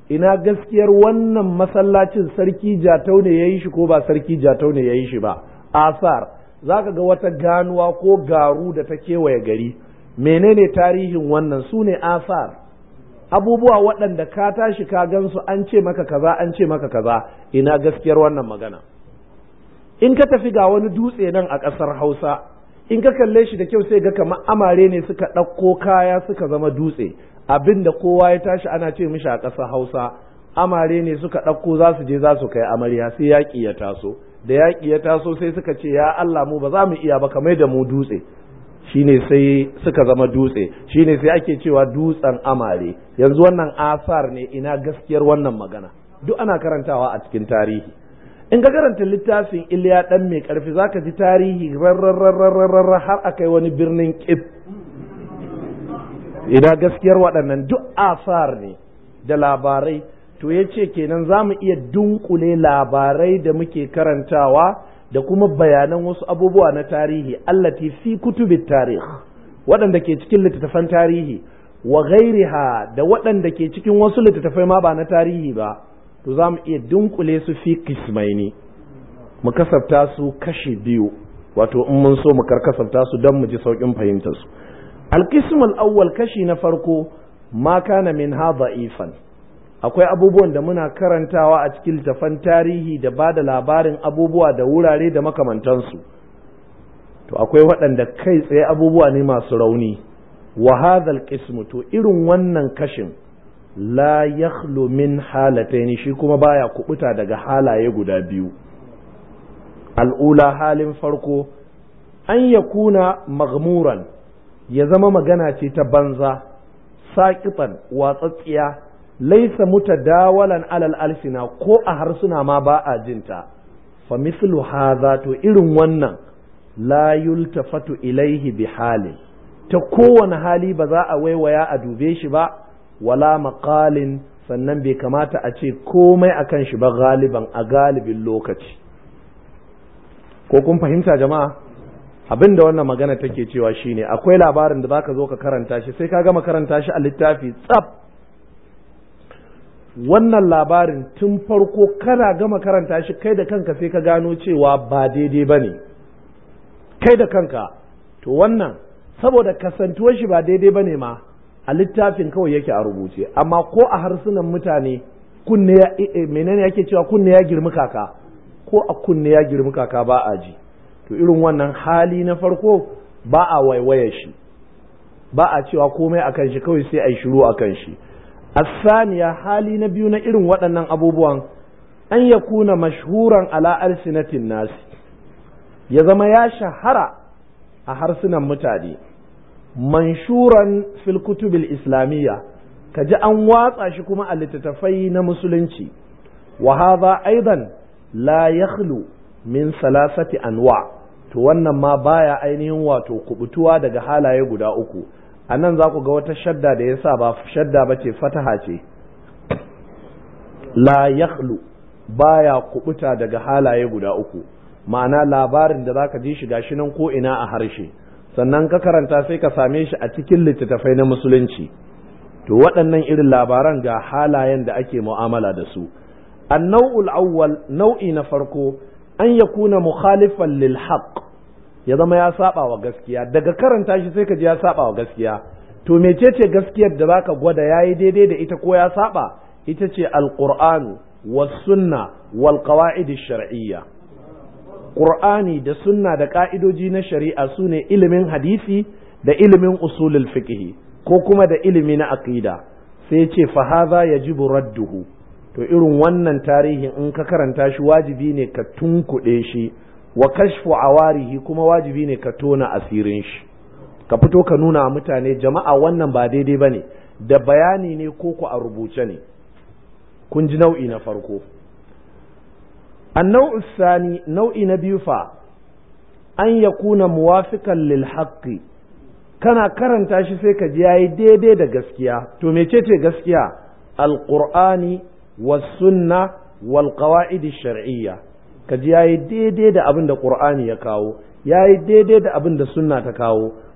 ina gaskiyar wannan masallacin sarki jatau ne ya yi shi ko ba sarki jatau ne ya yi shi ba asar za ka ga wata ganuwa ko garu da ta kewaye gari menene tarihin wannan su ne asar abubuwa waɗanda ka tashi ka gansu an ce maka kaza an ce maka kaza ina gaskiyar wannan magana in ka tafi ga wani dutse nan a ƙasar hausa in ka kalle shi da kyau sai ga kamar amare ne suka ɗauko kaya suka zama dutse abin da kowa ya tashi ana ce mishi a ƙasar hausa amare ne suka ɗauko za su je za su kai amarya sai yaƙi ya taso da yaƙi ya taso sai suka ce ya Allah mu ba za mu iya ba kamar da mu dutse shine sai suka zama dutse shine sai ake cewa dutsen amare yanzu wannan asar ne ina gaskiyar wannan magana duk ana karantawa a cikin tarihi in ka karanta littafin Iliya dan mai karfi zaka ji tarihi rarrarrarrarrar har akai wani birnin Kif ina gaskiyar waɗannan duk asar ne da labarai to ya ce kenan za mu iya dunkule labarai da muke karantawa da kuma bayanan wasu abubuwa na tarihi allati fi kutubit tarih waɗanda ke cikin littattafan tarihi wa ghairiha da waɗanda ke cikin wasu littattafai ma ba na tarihi ba to za mu iya dunkule su fi kismaini mu kasafta su kashi biyu wato in mun so mu karkasafta su don mu ji sauƙin fahimtar su alkismul awwal kashi na farko ma kana min ha da'ifan akwai abubuwan da muna karantawa a cikin littafan tarihi da ba da labarin abubuwa da wurare da makamantansu to akwai waɗanda kai tsaye abubuwa ne masu rauni wa hadhal qismu to irin wannan kashin la yakhlu min halataini shi kuma baya kubuta daga halaye guda biyu al'ula halin farko an yakuna maghmuran ya zama magana ce ta banza saƙitan watsatsiya laisa mutadawalan alal alsina ko a harsuna ma ba a jinta fa mislu hadha to irin wannan la yultafatu ilaihi bi halin ta kowane hali ba za a waiwaya a dube shi ba wala maqalin sannan bai kamata a ce komai akan shi ba galiban a galibin lokaci ko kun fahimta jama'a abin da wannan magana take cewa shine akwai labarin da zaka zo ka karanta shi sai ka gama karanta shi a littafi tsaf wannan labarin tun farko kana gama karanta shi kai da kanka sai ka gano cewa ba daidai ba ne kai da kanka to wannan saboda kasantuwar shi ba daidai ba ne ma a littafin kawai yake a rubuce amma ko a harsunan mutane kunne ya menene yake cewa kunne ya girmi kaka ko a kunne ya girmi kaka ba a ji to irin wannan hali na farko ba a waiwaye shi ba a cewa komai akan shi kawai sai a yi shiru akan shi الثانية hali na biyu na irin waɗannan abubuwan an ya kuna mashhuran ala alsinatin nasi ya zama ya shahara a harsunan mutane manshuran fil kutubil islamiyya ka ji an watsa shi kuma a littattafai na musulunci wa hadha aidan la yakhlu min salasati anwa to wannan ma baya ainihin wato kubutuwa daga halaye guda uku a nan za ku ga wata shadda da ya sa ba shadda ba ce fataha ce la yakhlu baya kubuta daga halaye guda uku ma'ana labarin da zaka ji shi gashi nan ko ina a harshe sannan ka karanta sai ka same shi a cikin littattafai na musulunci to waɗannan irin labaran ga halayen da ake mu'amala da su annau'ul awwal nau'i na farko an yakuna mukhalifan lil haqq ya zama ya saba wa gaskiya daga karanta shi sai ka ji ya saba wa gaskiya to mecece gaskiyar da zaka gwada yayi daidai da ita ko ya saba ita ce alqur'anu was sunna wal qawaid shar'iyya qur'ani da sunna da ka'idoji na shari'a sune ilimin hadisi da ilimin usulul fiqh ko kuma da ilimi na aqida sai ya ce fa hadha yajibu radduhu to irin wannan tarihin in ka karanta shi wajibi ne ka tunkuɗe shi wa kashfu awarihi kuma wajibi ne ka tona asirin shi ka fito ka nuna mutane jama'a wannan ba daidai bane da bayani ne ko ku a rubuce ne kun ji nau'i na farko annau sani nau'i na biyu fa an yakuna muwafiqan lil haqqi kana karanta shi sai ka ji yayi daidai da gaskiya to mecece gaskiya alqur'ani was sunna wal qawaid shar'iyya ka ji yayi daidai da abin da Qur'ani ya kawo yayi daidai da abin da sunna ta kawo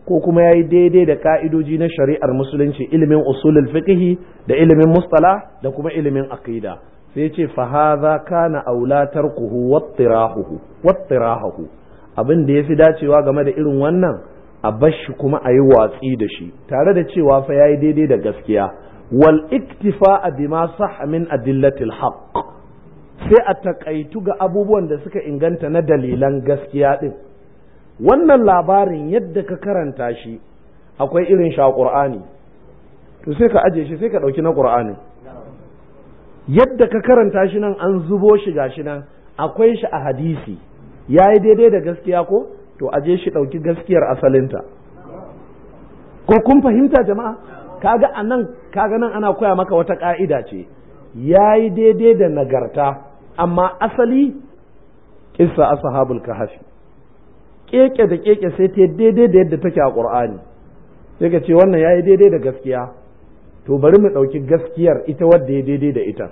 ko kuma ya yi daidai da ka'idoji na shari'ar musulunci ilimin usulul fiqhi da ilimin mustala da kuma ilimin aqida sai ce fa hadha kana aula tarkuhu wattirahuhu wattirahuhu abin da yafi dacewa game da irin wannan a bashi kuma a yi watsi da shi tare da cewa fa yayi daidai da gaskiya wal iktifa bima sahha min adillatil haqq sai a takaitu ga abubuwan da suka inganta na dalilan gaskiya din wannan labarin yadda ka karanta shi akwai irin shi a ƙur'ani to sai ka aje shi sai ka ɗauki na ƙur'ani yadda ka karanta shi nan an zubo shi gashi nan akwai shi a hadisi ya yi daidai da gaskiya ko to aje shi ɗauki gaskiyar asalinta ko kun fahimta jama'a kaga a nan kaga nan ana koya maka wata ƙa'ida ce ya yi daidai da nagarta amma asali kissa ashabul kahfi keke da keke sai ta daidai da yadda take a ƙur'ani sai ka ce wannan ya yi daidai da gaskiya to bari mu ɗauki gaskiyar ita wadda ya daidai da ita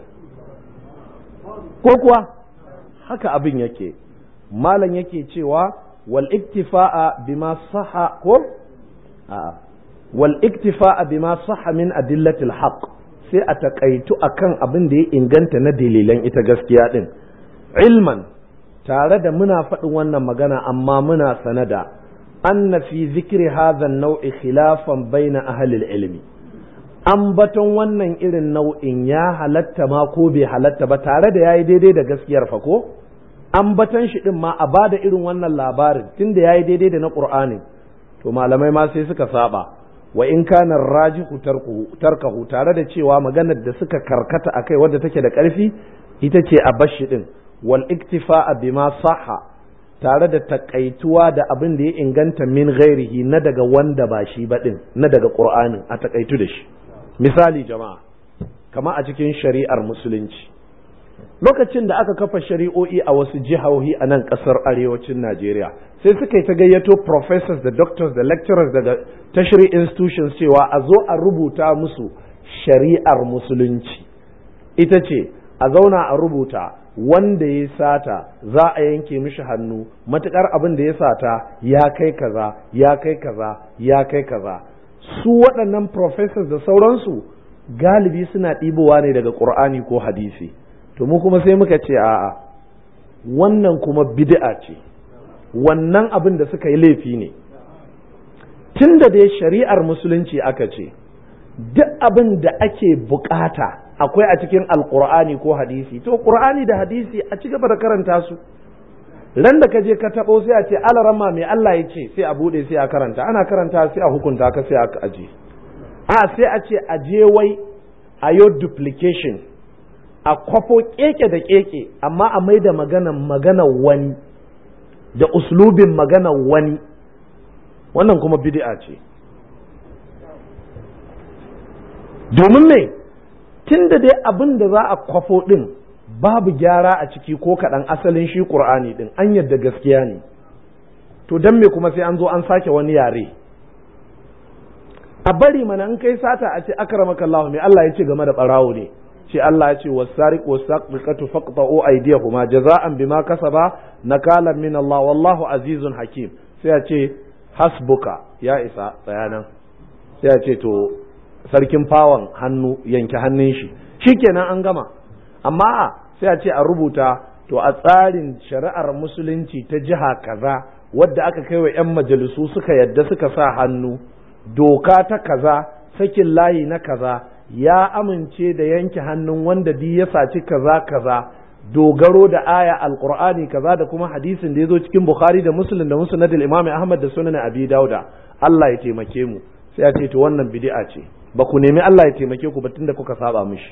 ko kuwa haka abin yake malam yake cewa wal iktifa'a bima saha ko a wal iktifa'a bima saha min adillatil haqq sai a takaitu akan abin da ya inganta na dalilan ita gaskiya din ilman tare da muna faɗin wannan magana amma muna sanada anna fi zikri hadha nau'i khilafan baina ahli ilmi ambaton wannan irin nau'in ya halatta ma ko bai halatta ba tare da yayi daidai da gaskiyar fa ko ambaton shi din ma a bada irin wannan labarin tunda yayi daidai da na qur'ani to malamai ma sai suka saba wa in kana rajihu tarkahu tare da cewa maganar da suka karkata akai wadda take da ƙarfi ita ce a bashi din wal iktifa'a bima sahha tare da takaituwa da abin da ya inganta min ghairihi na daga wanda ba shi ba din na daga qur'anin a takaitu da shi misali jama'a kama a cikin shari'ar musulunci lokacin da aka kafa shari'o'i a wasu jihohi a nan kasar arewacin Najeriya sai suka yi ta gayyato professors da doctors da lecturers daga tashri institutions cewa a zo a rubuta musu shari'ar musulunci ita ce a zauna a rubuta wanda ya sata za a yanke mishi hannu matukar abin da ya sata ya kai kaza ya kai kaza ya kai kaza su waɗannan professors da sauransu galibi suna ɗibowa ne daga ƙur'ani ko hadisi to mu kuma sai muka ce a'a wannan kuma bid'a ce wannan abin da suka yi laifi ne tun da dai shari'ar musulunci aka ce duk abin da ake bukata akwai a cikin alkur'ani ko hadisi to qur'ani da hadisi a ci gaba da karanta su ran da ka je ka tabo sai a ce alarama mai Allah ya ce sai a bude sai a karanta ana karanta sai a hukunta ka sai a aje a sai a ce a je wai a yo duplication a kwafo keke da keke amma a mai da magana magana wani da uslubin magana wani wannan kuma bid'a ce domin me tun da dai abin da za a kwafo ɗin babu gyara a ciki ko kaɗan asalin shi ƙur'ani ɗin an yadda gaskiya ne to don me kuma sai an zo an sake wani yare a bari mana in kai sata a ce akramaka Allah me Allah ya ce game da ɓarawo ne ce Allah ya ce wasariq wasaqiqatu faqta'u aydiyahuma jaza'an bima kasaba nakalan min Allah wallahu azizun hakim sai a ce hasbuka ya isa tsayanan sai a ce to sarkin fawon hannu yanke hannun shi shikenan an gama amma sai a ce a rubuta to a tsarin shari'ar musulunci ta jiha kaza wadda aka kai wa 'yan majalisu suka yadda suka sa hannu doka ta kaza sakin layi na kaza ya amince da yanke hannun wanda di ya saci kaza kaza dogaro da aya alqur'ani kaza da kuma hadisin da ya zo cikin bukhari da muslim da musnad al-imam ahmad da sunan abi dauda Allah ya taimake mu sai a ce to wannan bid'a ce ba ku nemi Allah ya taimake ku ba tunda kuka saba mishi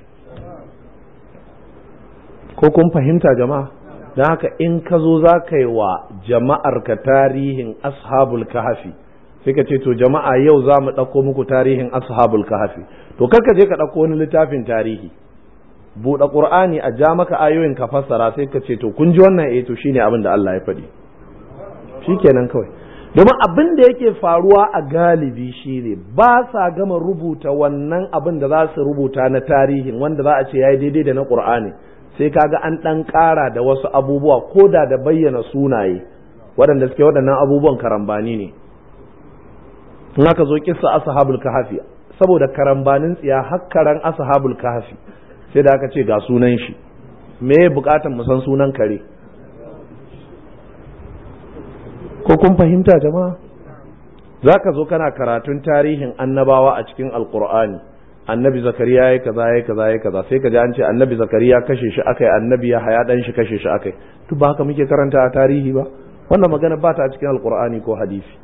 ko kun fahimta jama'a don haka in ka zo za ka yi wa jama'ar ka tarihin ashabul kahfi sai ka ce to jama'a yau za mu ɗauko muku tarihin ashabul kahfi to kar ka je ka ɗauko wani littafin tarihi buɗe ƙur'ani a ja maka ayoyin ka fassara sai ka ce to kun ji wannan eh to shine abin da Allah ya faɗi shikenan kawai domin abin da yake faruwa a galibi shine ba sa gama rubuta wannan abin da za su rubuta na tarihin wanda za a ce yayi daidai da na ƙur'ani sai kaga an ɗan ƙara da wasu abubuwa ko da da bayyana sunaye waɗanda suke waɗannan abubuwan karambani ne in aka zo kissa ashabul kahfi saboda karambanin tsiya hakkaran ashabul kahfi sai da aka ce ga sunan shi me ya bukatan mu san sunan kare ko kun fahimta jama'a za ka zo kana karatun tarihin annabawa a cikin alkur'ani annabi zakariya ya kaza ya kaza ya kaza sai ka ji an ce annabi zakariya kashe shi akai annabi ya haya dan shi kashe shi akai to ba haka muke karanta a tarihi ba wannan magana ba ta a cikin alkur'ani ko hadisi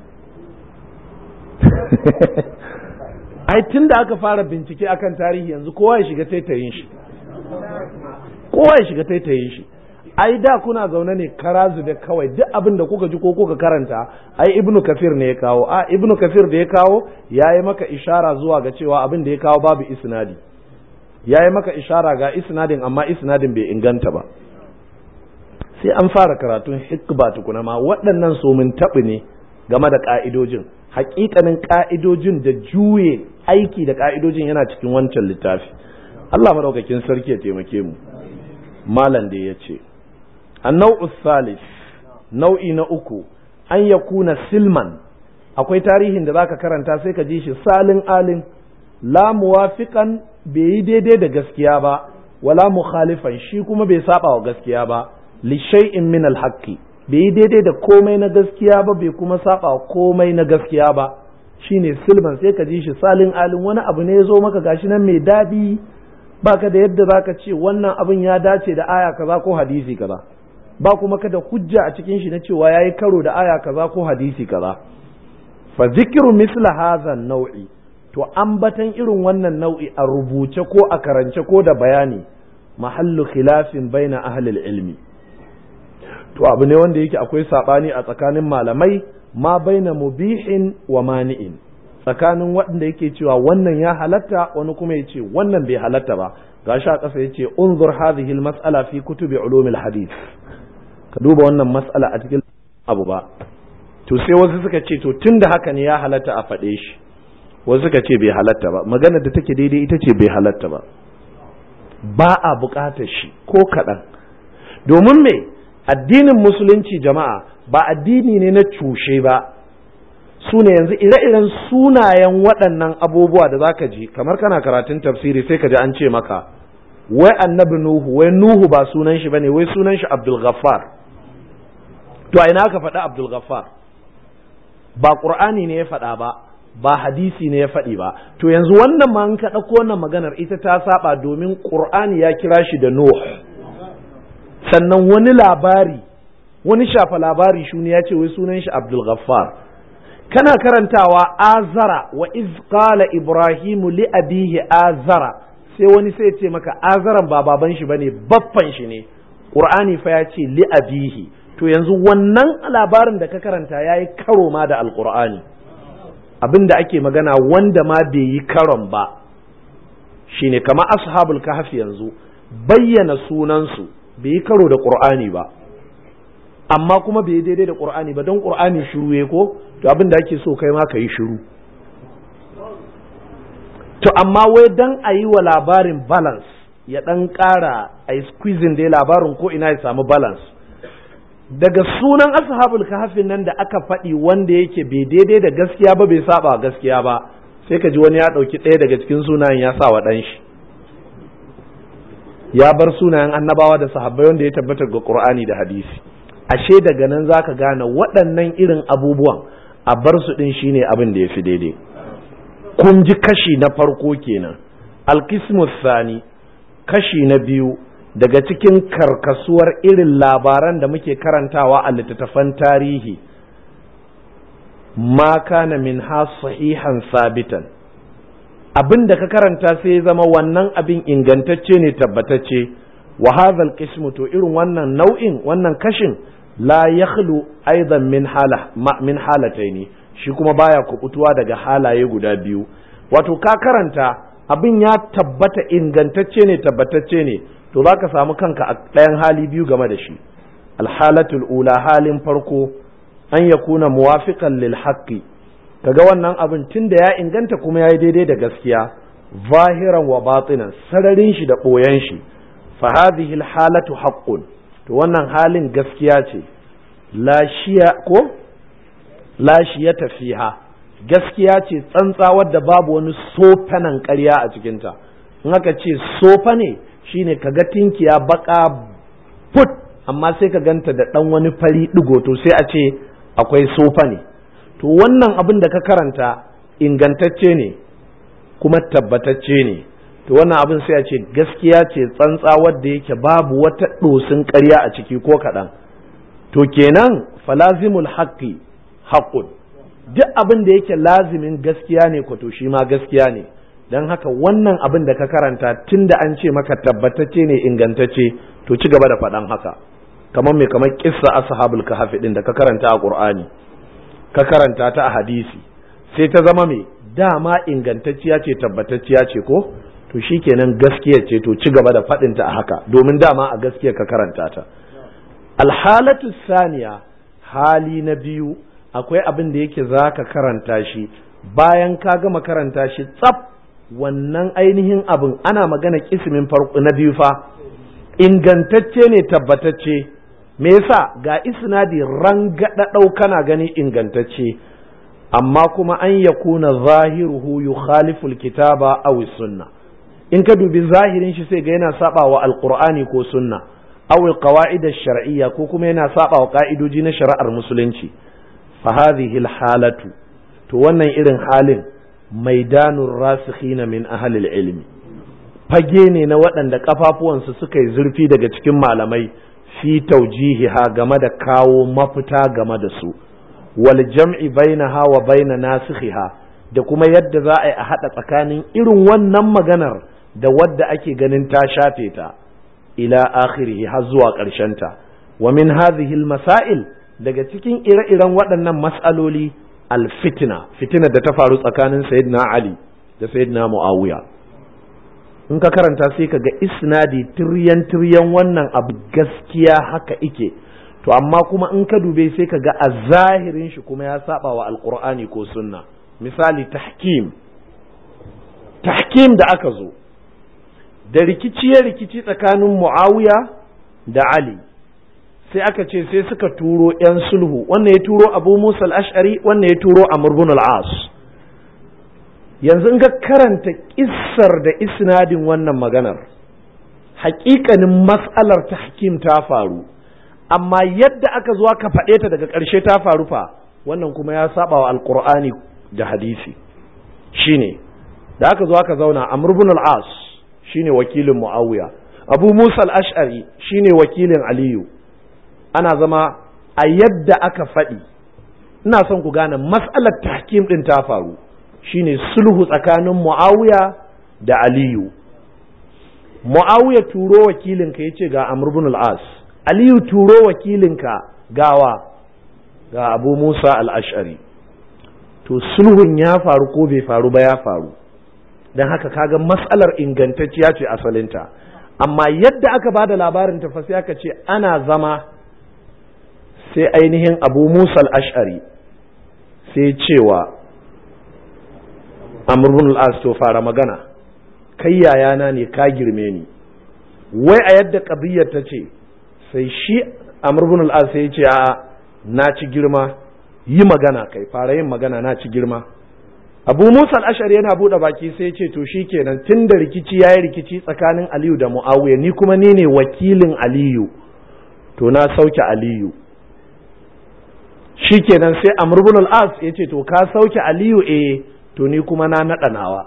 ai tun da aka fara bincike akan tarihi yanzu kowa ya shiga taitayin shi kowa ya shiga taitayin shi ai da kuna zaune ne karazu da kawai duk abin da kuka ji ko kuka karanta ai ibnu kafir ne ya kawo a ibnu kafir da ya kawo ya yi maka ishara zuwa ga cewa abin da ya kawo babu isnadi ya yi maka ishara ga isnadin amma isnadin bai inganta ba sai an fara karatun hikba tukuna ma waɗannan somin taɓi ne game da ƙa'idojin hakikanin ƙa'idojin da juye aiki da ƙa'idojin yana cikin wancan littafi Allah madaukakin sarki ya taimake mu malam da ya ce النوع الثالث nau'i na uku an ya kuna silman akwai tarihin da zaka karanta sai ka ji shi salin alin la muwafiqan bai yi daidai da gaskiya ba wala mukhalifan shi kuma bai saba wa gaskiya ba li shay'in min al bai yi daidai da komai na gaskiya ba bai kuma saba wa komai na gaskiya ba shine silman sai ka ji shi salin alin wani abu ne ya zo maka gashi nan mai dadi baka da yadda zaka ce wannan abin ya dace da aya kaza ko hadisi kaza ba kuma kada hujja a cikin shi na cewa yayi karo da aya kaza ko hadisi kaza fa zikru misla hadha nau'i to ambatan irin wannan nau'i a rubuce ko a karance ko da bayani mahallu khilafin baina ahli ilmi to abu ne wanda yake akwai sabani a tsakanin malamai ma baina mubihin wa mani'in tsakanin waɗanda yake cewa wannan ya halatta wani kuma ya ce wannan bai halatta ba gashi a ƙasa ya ce unzur hadhihi al-mas'ala fi kutubi ulumil hadith ka duba wannan mas'ala a cikin abu ba to sai wasu suka ce to tunda haka ne ya halatta a faɗe shi wasu suka ce bai halatta ba maganar da take daidai ita ce bai halatta ba ba a buƙatar shi ko kaɗan domin me addinin musulunci jama'a ba addini ne na cushe ba su ne yanzu ire-iren sunayen waɗannan abubuwa da za ka ji kamar kana karatun tafsiri sai ka ji an ce maka wai annabi nuhu wai nuhu ba sunan shi bane wai sunan shi abdul ghaffar to a ina ka faɗi abdul ghaffar ba qur'ani ne ya faɗa ba ba hadisi ne ya faɗi ba to yanzu wannan ma ka ɗauko wannan maganar ita ta saba domin qur'ani ya kira shi da nuh sannan wani labari wani shafa labari shuni ya ce wai sunan shi abdul ghaffar kana karantawa azara wa iz qala ibrahimu li abihi azara sai wani sai ce maka azaran ba baban shi bane baffan shi ne qur'ani fa ya ce li abihi to yanzu wannan labarin da ka karanta yayi karo ma da alqur'ani abinda ake magana wanda ma bai yi karon ba shine kama ashabul kahfi yanzu bayyana sunansu bai yi karo da qur'ani ba amma kuma bai daidai da qur'ani ba don qur'ani shiru ya ko to abin da ake so kai ma ka yi shiru to amma wai dan a yi wa labarin balance ya dan ƙara a yi squeezing dai labarin ko ina ya samu balance daga sunan ashabul kahfin nan da aka faɗi wanda yake bai daidai da gaskiya ba bai saba gaskiya ba sai ka ji wani ya ɗauki ɗaya daga cikin sunayen ya sa wa ɗan shi ya bar sunayen annabawa da sahabbai wanda ya tabbata ga qur'ani da hadisi ashe daga nan za ka gane waɗannan irin abubuwan a bar su ɗin shine abin da ya fi daidai kun ji kashi na farko kenan alkismus sani kashi na biyu daga cikin karkasuwar irin labaran da muke karantawa a littattafan tarihi ma kana min ha sahihan sabitan abin da ka karanta sai ya zama wannan abin ingantacce ne tabbatacce wa hadha alqismu to irin wannan nau'in wannan kashin la yakhlu aidan min hala min halataini shi kuma baya kubutuwa daga halaye guda biyu wato ka karanta abin ya tabbata ingantacce ne tabbatacce ne to zaka samu kanka a ɗayan hali biyu game da shi alhalatul ula halin farko an yakuna muwafiqan lil haqqi kaga wannan abin tunda ya inganta kuma yayi daidai da gaskiya zahiran wa batinan sararin shi da boyan shi fa hadhihi alhalatu haqqun to wannan halin gaskiya ce lashiya ko lashiyata fiha gaskiya ce tsantsa wadda babu wani sofanan ƙarya a cikinta in aka ce sofa ne shine ka ga tinkiya baka put amma sai ka ganta da ɗan wani fari ɗigo to sai a ce akwai sofa ne to wannan abin da ka karanta ingantacce ne kuma tabbatacce ne to wannan abin sai a ce gaskiya ce tsantsa wadda yake babu wata ɗosin ƙarya a ciki ko kaɗan to kenan falazimul haqqi haqqun duk abin da yake lazimin gaskiya ne ko to shi ma gaskiya ne don haka wannan abin da ka karanta tun da an ce maka tabbatacce ne ingantacce to ci gaba da faɗan haka kamar mai kamar kissa ashabul kahfi din da ka karanta a qur'ani ka karanta ta a hadisi sai ta zama mai dama ingantacciya ce tabbatacciya ce ko to shikenan gaskiya ce to ci gaba da faɗin ta a haka domin dama a gaskiya ka karanta ta alhalatu saniya hali na biyu akwai abin da yake za ka karanta shi bayan ka gama karanta shi tsaf wannan ainihin abin ana magana kismin farko na biyu fa ingantacce ne tabbatacce me yasa ga isnadi rangada kana gani ingantacce amma kuma an yakuna zahiruhu yukhalifu alkitaba aw sunna in ka dubi zahirin shi sai ga yana saba wa alqur'ani ko sunna aw alqawaid ash-shar'iyya ko kuma yana saba wa ka'idoji na shari'ar musulunci fa hadhihi halatu to wannan irin halin maidanun rasikhina min ahli ilmi fage ne na waɗanda kafafuwansu suka yi zurfi daga cikin malamai fi taujihiha game da kawo mafita game da su wal jam'i bainaha wa baina nasikhiha da kuma yadda za a yi a haɗa tsakanin irin wannan maganar da wadda ake ganin ta shafe ta ila akhirihi har zuwa ta wa min hadhihi masail daga cikin ire-iren waɗannan mas'aloli alfitina fitina da ta faru tsakanin sayyidina ali da sayyidina muawiya in ka karanta sai ka ga isnadi tiryan tiryan wannan abu gaskiya haka ike to amma kuma in ka dube sai ka ga a zahirin shi kuma ya saba wa alqur'ani ko sunna misali tahkim tahkim da aka zo da rikici ya rikici tsakanin muawiya da ali sai aka ce sai suka turo 'yan sulhu wannan ya turo abu musa al-ash'ari wannan ya turo amr bin al-as yanzu in ka karanta kissar da isnadin wannan maganar hakikanin mas'alar ta hakim ta faru amma yadda aka zo aka faɗe ta daga ƙarshe ta faru fa wannan kuma ya saba wa alqur'ani da hadisi shine da aka zo aka zauna amr bin al-as shine wakilin muawiya abu musa al-ash'ari shine wakilin aliyu ana zama a yadda aka faɗi ina son ku gane mas'alar tahkim ɗin ta faru shine sulhu tsakanin muawiya da aliyu muawiya turo wakilinka ya ce ga amr ibn al-as aliyu turo wakilinka gawa ga abu musa al-ash'ari to sulhun ya faru ko bai faru ba ya faru don haka kaga mas'alar ingantacciya ce asalinta amma yadda aka ba da labarin ta sai aka ce ana zama sai ainihin abu musa ash'ari sai cewa amurbin al'as to fara magana kai yayana ne ka girme ni wai a yadda ƙabiyyar ta ce sai shi amurbin al'as sai ce a na ci girma yi magana kai fara yin magana na ci girma abu musa al'ashari yana buɗe baki sai ce to shi kenan tun da rikici ya yi rikici tsakanin aliyu da mu'awiya ni kuma ni ne wakilin aliyu to na sauke aliyu shikenan sai Amr ibn al-As yace to ka sauke Aliyu eh to ni kuma na naɗa nawa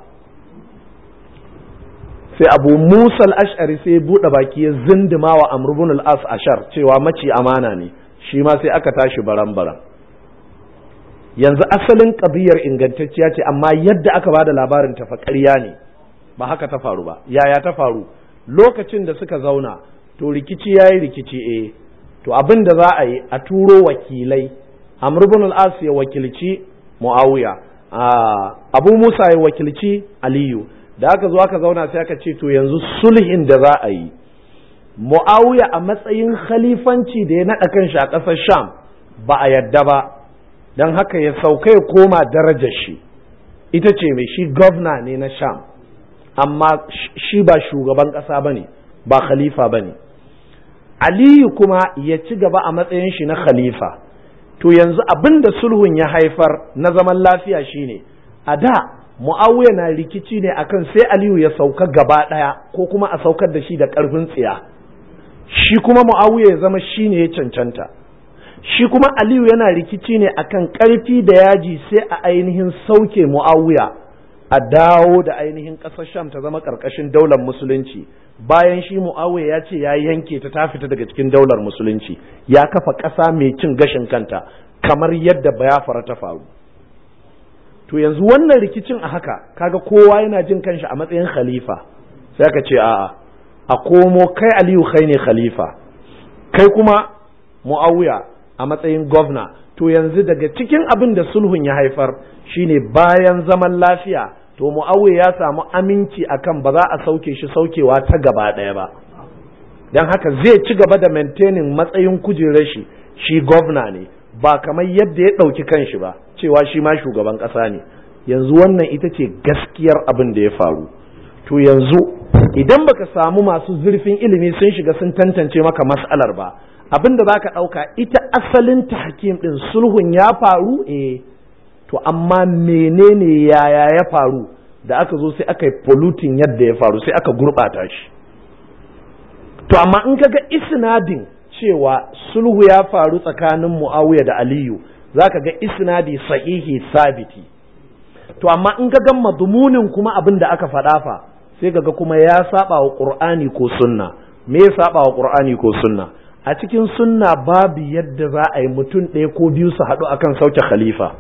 sai Abu Musa al-Ash'ari sai buɗe baki ya zindima wa Amr ibn al-As ashar cewa maci amana ne shi ma sai aka tashi baran-baran yanzu asalin ƙabiyar ingantacciya ce amma yadda aka bada labarin ta fa ƙarya ne ba haka ta faru ba yaya ta faru lokacin da suka zauna to rikici yayi rikici eh to abin da za a yi a turo wakilai Amr ibn al-As ya wakilci Muawiya Abu Musa ya wakilci Aliyu da aka zo aka zauna sai aka ce to yanzu sulhin da za a yi Muawiya a matsayin khalifanci da ya naɗa kanshi a ƙasar Sham ba a yadda ba don haka ya sauka ya koma darajar shi ita ce mai shi gwamna ne na Sham amma shi ba shugaban ƙasa ba ne ba khalifa ba ne Aliyu kuma ya ci gaba a matsayin shi na khalifa to yanzu abin da sulhun ya haifar na zaman lafiya shine a da mu'awiya na rikici ne akan sai aliyu ya sauka gaba ɗaya ko kuma a saukar da shi da ƙarfin tsiya shi kuma mu'awiya ya zama shi ne ya cancanta shi kuma aliyu yana rikici ne akan ƙarfi da yaji sai a ainihin sauke mu'awiya a dawo da ainihin ƙasar sham ta zama ƙarƙashin daular musulunci bayan shi mu'awiya ya ce ya yanke ta ta fita daga cikin daular musulunci ya kafa ƙasa mai cin gashin kanta kamar yadda bayafara ta faru to yanzu wannan rikicin a haka kaga kowa yana jin kanshi a matsayin khalifa sai aka ce a'a a komo kai aliyu kai ne khalifa kai kuma mu'awiya a matsayin gwamna to yanzu daga cikin abin da sulhun ya haifar shine bayan zaman lafiya to mu'awiya ya samu aminci akan ba za a sauke shi saukewa ta gaba ɗaya ba don haka zai ci gaba da maintaining matsayin kujerar shi shi gwamna ne ba kamar yadda ya ɗauki kanshi ba cewa shi ma shugaban ƙasa ne yanzu wannan ita ce gaskiyar abin da ya faru to yanzu idan baka samu masu zurfin ilimi sun shiga sun tantance maka mas'alar ba abin da zaka ɗauka ita asalin tahkim ɗin sulhun ya faru eh to amma menene yaya ya faru da aka zo sai aka yi polluting yadda ya faru sai aka gurɓata shi to amma in kaga isnadin cewa sulhu ya faru tsakanin muawiya da aliyu zaka ga isnadi sahihi sabiti to amma in kaga madmunin kuma abin da aka faɗa fa sai kaga kuma ya saba wa qur'ani ko sunna me ya saba wa qur'ani ko sunna a cikin sunna babu yadda za a yi mutum ɗaya ko biyu su haɗu akan sauke khalifa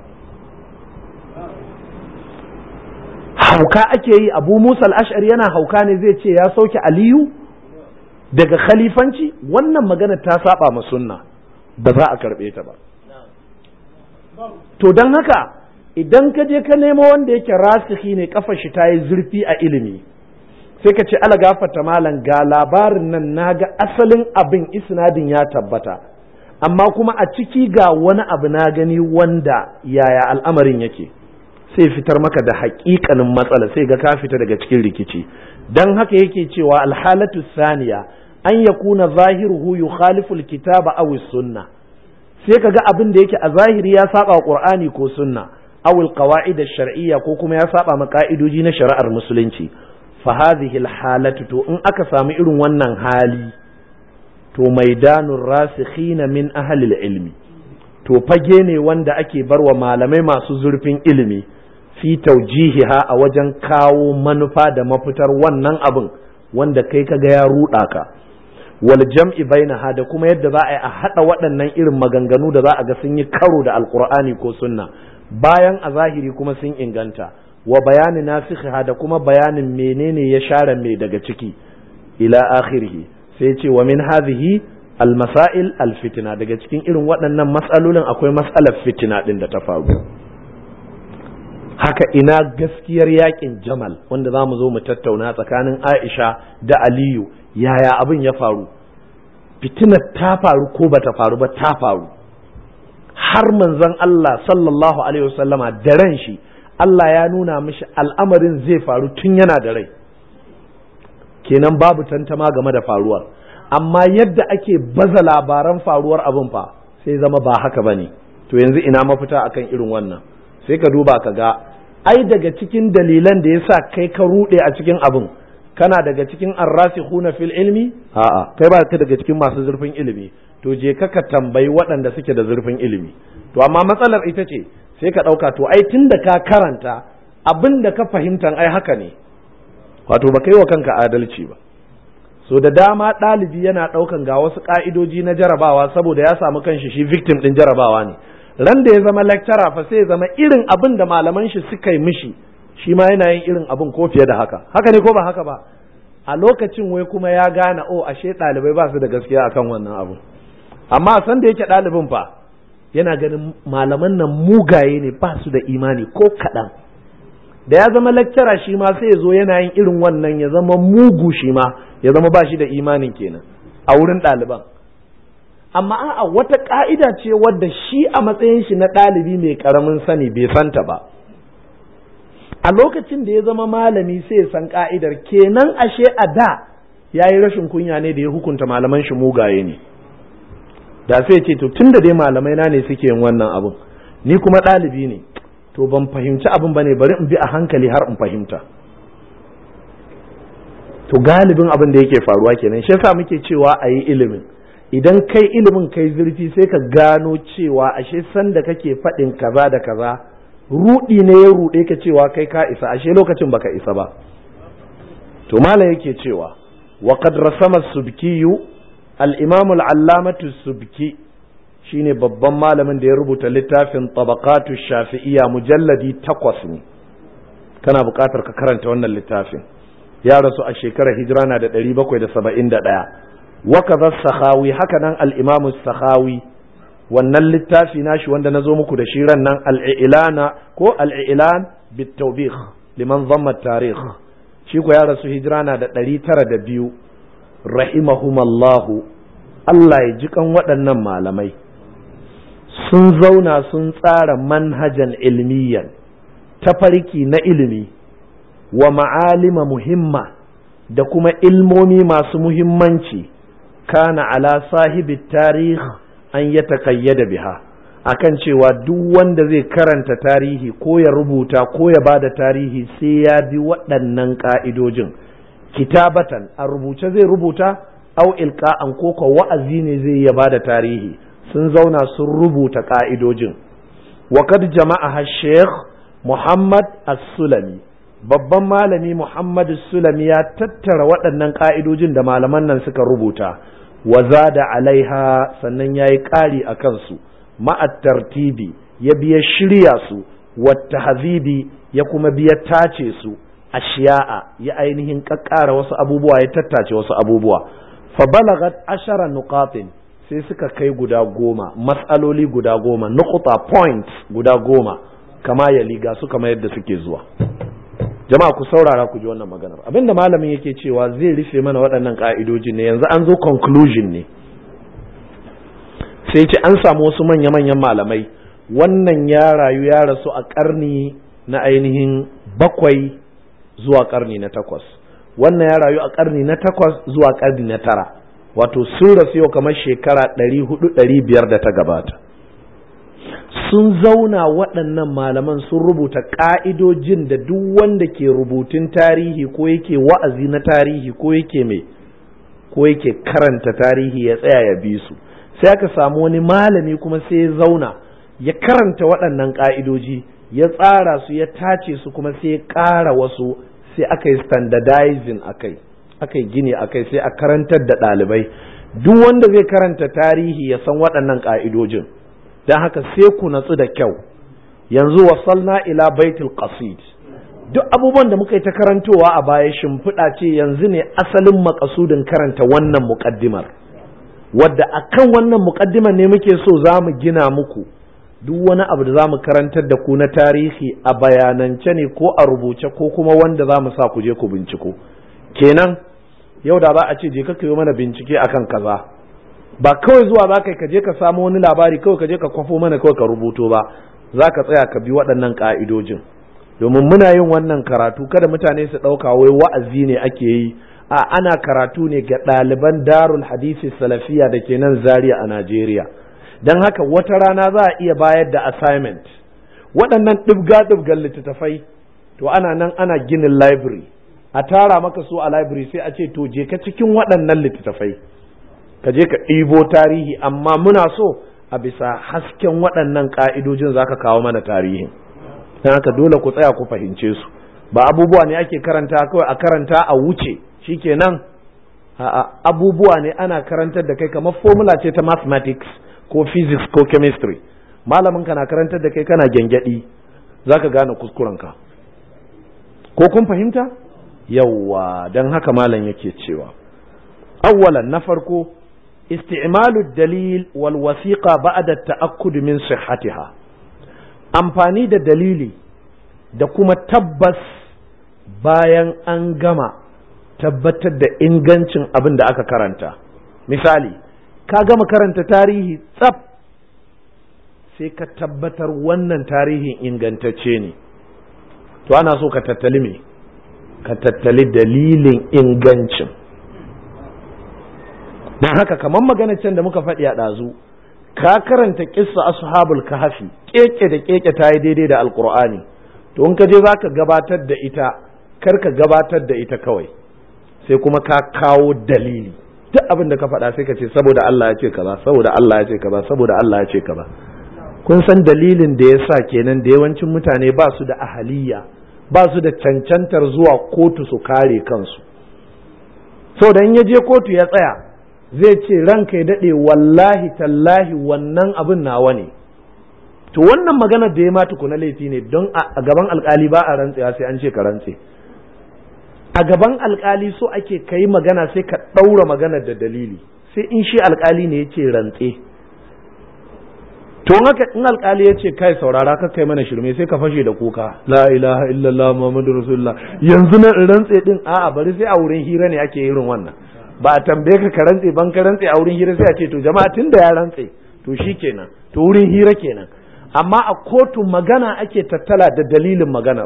hauka ake yi abu musa al'ashari yana hauka ne zai ce ya sauke aliyu daga khalifanci wannan magana ta saba ma sunna ba za a karɓe ta ba to don haka idan ka je ka nemo wanda yake rasihi ne kafa shi ta yi zurfi a ilimi sai ka ce ala gafata malam ga labarin nan na ga asalin abin isnadin ya tabbata amma kuma a ciki ga wani abu na gani wanda yaya al'amarin yake sai fitar maka da haƙiƙanin matsala sai ga ka fita daga cikin rikici don haka yake cewa alhalatu saniya an ya kuna zahiruhu yukhalifu alkitaba aw sunna sai ka ga abin da yake a zahiri ya saba wa qur'ani ko sunna aw alqawaid ash-shar'iyya ko kuma ya saba ma ka'idoji na shari'ar musulunci fa hadhihi alhalatu to in aka samu irin wannan hali to maidanur rasikhina min ahli ilmi to fage ne wanda ake barwa malamai masu zurfin ilimi fi taujihiha a wajen kawo manufa da mafitar wannan abin wanda kai kaga ya ruɗa ka wal jam'i bainaha da kuma yadda za a yi a haɗa waɗannan irin maganganu da za a ga sun yi karo da alkur'ani ko sunna bayan a zahiri kuma sun inganta wa bayani nasikha da kuma bayanin menene ya share mai daga ciki ila akhirih sai ce wa min hadhihi al masail al fitna daga cikin irin waɗannan mas'alolin akwai mas'alar fitina din da ta faru haka ina gaskiyar yakin jamal wanda za mu zo mu tattauna tsakanin aisha da aliyu yaya abin ya faru fitinar ta faru ko ba ta faru ba ta faru har manzon Allah sallallahu alaihi wasallama da ran shi Allah ya nuna mishi al'amarin zai faru tun yana da rai kenan babu tantama game da faruwar amma yadda ake baza labaran faruwar abin fa sai zama ba haka bane to yanzu ina mafita akan irin wannan sai ka duba ka ga ai daga cikin dalilan da yasa kai ka rude a cikin abin kana daga cikin arrasikhuna fil ilmi a'a kai ba ka daga cikin masu zurfin ilimi to je ka ka tambayi waɗanda suke da zurfin ilimi to amma matsalar ita ce sai ka ɗauka to ai tunda ka karanta abin da ka fahimtan ai haka ne wato ba kai wa kanka adalci ba so da dama ɗalibi yana ɗaukan ga wasu ƙa'idoji na jarabawa saboda ya samu kanshi shi victim ɗin jarabawa ne ran da ya zama lecturer fa sai ya zama irin abin da malaman shi suka yi mishi shi ma yana yin irin abin ko fiye da haka haka ne ko ba haka ba a lokacin wai kuma ya gane o ashe ɗalibai ba su da gaskiya akan wannan abu amma san da yake ɗalibin fa yana ganin malaman nan mugaye ne ba su da imani ko kaɗan da ya zama lecturer shi ma sai ya zo yana yin irin wannan ya zama mugu shi ma ya zama ba shi da imanin kenan a wurin ɗaliban amma a'a wata ka'ida ce wadda shi a matsayin shi na ɗalibi mai ƙaramin sani bai santa ba a lokacin da ya zama malami sai ya san ka'idar kenan ashe a da ya yi rashin kunya ne da ya hukunta malaman shi mugaye ne da sai ce to tunda dai malamai na ne suke yin wannan abun ni kuma ɗalibi ne to ban fahimci abin ba ne bari in bi a hankali har in fahimta to galibin abin da yake faruwa kenan shi yasa muke cewa a yi ilimin idan kai ilimin kai zurfi sai ka gano cewa ashe sanda kake faɗin kaza da kaza rudi ne ya ruɗe ka cewa kai ka isa ashe lokacin baka isa ba to malam yake cewa wa qad rasama subkiyu al-imam al-allamatu subki shine babban malamin da ya rubuta littafin tabaqatu shafi'iyya mujalladi takwas ne kana buƙatar ka karanta wannan littafin ya rasu a shekarar hijira na da ɗari bakwai da saba'in da ɗaya wakaza sahawi haka nan al'imamu sahawi wannan littafi nashi wanda na zo muku da shi ran nan al'ilana ko al'ilan bitawbih liman zamma tarih shi ko ya rasu hijira na da ɗari tara da biyu rahimahumallahu Allah ya ji kan waɗannan malamai sun zauna sun tsara manhajan ilmiyan tafarki na ilimi wa ma'alima muhimma da kuma ilmomi masu muhimmanci kana ala sahibi tarih an ya taƙayyada biha akan cewa duk wanda zai karanta tarihi ko ya rubuta ko ya ba da tarihi sai ya bi waɗannan ƙa'idojin kitabatan a rubuce zai rubuta au ilka'an ko ko wa'azi ne zai ya ba da tarihi sun zauna sun rubuta ƙa'idojin وقد جمعها الشيخ محمد السلمي babban malami Muhammad Sulami ya tattara waɗannan ƙa'idojin da malaman nan suka rubuta wa da alaiha sannan ya yi ƙari a kansu ma'at tartibi ya biya shirya su wata hazibi ya kuma biya tace su a shiya'a ya ainihin ƙaƙƙara wasu abubuwa ya tattace wasu abubuwa fa balagat ashara nuqatin sai suka kai guda goma matsaloli guda goma nukuta points guda goma kama ya liga su kama yadda suke zuwa jama'a ku saurara ku ji wannan maganar abinda malamin yake cewa zai rufe mana waɗannan ƙa'idojin ne yanzu an zo conclusion ne sai ce an samu wasu manya-manyan malamai wannan ya rayu ya rasu a ƙarni na ainihin bakwai zuwa ƙarni na takwas wannan ya rayu a ƙarni na takwas zuwa ƙarni na tara wato sun rasu yau kamar shekara ɗari hudu ɗari biyar da ta gabata sun zauna waɗannan malaman sun rubuta ƙa'idojin da duk wanda ke rubutun tarihi ko yake wa'azi na tarihi ko yake mai ko yake karanta tarihi ya tsaya ya bi su sai aka samu wani malami kuma sai ya zauna ya karanta waɗannan ƙa'idoji ya tsara su ya tace su kuma sai ya ƙara wasu sai aka yi standardizing a kai aka yi gini a kai sai a karantar da ɗalibai duk wanda zai karanta tarihi ya san waɗannan ƙa'idojin don haka sai ku natsu da kyau yanzu wasalna ila baitul qasid duk abubuwan da muka yi ta karantowa a baya shimfiɗa ce yanzu ne asalin makasudin karanta wannan muƙaddimar wadda akan wannan muƙaddimar ne muke so za mu gina muku duk wani abu da za mu karantar da ku na tarihi a bayanance ne ko a rubuce ko kuma wanda za mu sa ku je ku binciko kenan yau da za a ce je ka yi mana bincike akan kaza ba kawai zuwa za ka je ka samu wani labari kawai ka je ka kwafo mana kawai ka rubuto ba za ka tsaya ka bi waɗannan ƙa'idojin domin muna yin wannan karatu kada mutane su ɗauka wai wa'azi ne ake yi a ana karatu ne ga ɗaliban darul hadisi salafiya da ke nan zaria a najeriya don haka wata rana za a iya bayar da assignment waɗannan ɗibga-ɗibgan littattafai to ana nan ana ginin library a tara maka su a library sai a ce to je ka cikin waɗannan littattafai ka je ka ɗibo tarihi amma muna so a bisa hasken waɗannan ƙa'idojin za ka kawo mana tarihin don haka dole ku tsaya ku fahimce su ba abubuwa ne ake karanta kawai a karanta a wuce shikenan abubuwa ne ana karantar da kai kamar formula ce ta mathematics ko physics ko chemistry malamin ka na karantar da kai kana gyangyaɗi za ka gane kuskurenka ko kun fahimta yawwa don haka malam yake cewa awwalan na farko isti'malu dalil wal wasiqa ba'da ta'akkud min sihhatiha amfani da dalili da kuma tabbas bayan an gama tabbatar da ingancin abin da aka karanta misali ka gama karanta tarihi tsaf sai ka tabbatar wannan tarihin ingantacce ne to ana so ka tattali me ka tattali dalilin ingancin don haka kamar magana can da muka faɗi a ɗazu ka karanta kissa ashabul kahfi keke da keke ta yi daidai da alqur'ani to in ka je zaka gabatar da ita kar ka gabatar da ita kawai sai kuma ka kawo dalili duk abin da ka faɗa sai ka ce saboda Allah ya ce kaza saboda Allah ya ce kaza saboda Allah ya ce kaza kun san dalilin da ya sa kenan da yawancin mutane ba su da ahaliya ba su da cancantar zuwa kotu su kare kansu saboda in ya je kotu ya tsaya zai ce ranka ya daɗe wallahi tallahi wannan abin nawa ne to wannan maganar da ya ma tukuna laifi ne don a gaban alkali ba a rantsewa sai an ce ka rantse a gaban alkali so ake kai magana sai ka ɗaura maganar da dalili sai in shi alkali ne ya ce rantse to haka in alkali ya ce kai saurara ka kai mana shirme sai ka fashe da kuka la ilaha illallah muhammadu rasulullah yanzu na rantse din a'a bari sai a wurin hira ne ake irin wannan ba a tambaye ka ka rantse ban ka rantse a wurin hira sai a ce to jama'a tun da ya rantse to shi kenan to wurin hira kenan amma a kotu magana ake tattala da dalilin maganar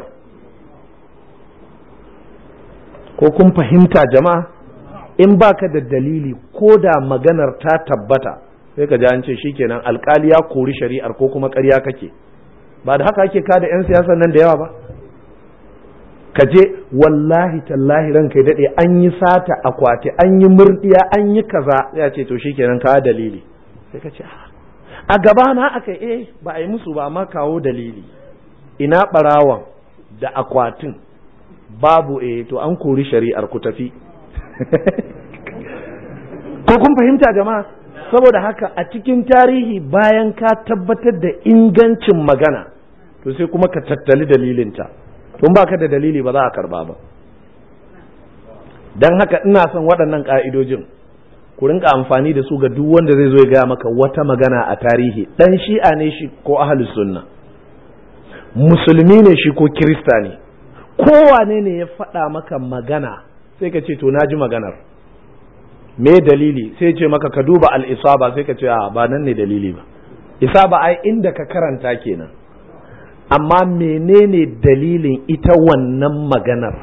ko kun fahimta jama'a in baka da dalili ko da maganar ta tabbata sai ka ji an ce shikenan alkali ya kori shari'ar ko kuma ƙarya kake ba da haka ake kada 'yan siyasan nan da yawa ba ka je wallahi tallahi ranka ya daɗe an yi sata akwati an yi murdiya an yi kaza ya ce to shikenan ka dalili sai ka ce a gaba na aka eh ba a yi musu ba amma kawo dalili ina ɓarawan da akwatin babu eh to an kori shari'ar ku tafi ko kun fahimta jama'a saboda haka a cikin tarihi bayan ka tabbatar da ingancin magana to sai kuma ka tattali dalilinta tun ba ka da dalili ba za a karba ba don haka ina son waɗannan ƙa'idojin ku rinka amfani da su ga duk wanda zai zo ya gaya maka wata magana a tarihi ɗan shi'a ne shi ko ahalus sunna musulmi ne shi ko kirista ne kowane ne ya faɗa maka magana sai ka ce to na ji maganar me dalili sai ce maka ka duba al'isaba sai ka ce a ba nan ne dalili ba isaba ai inda ka karanta kenan amma menene dalilin ita wannan maganar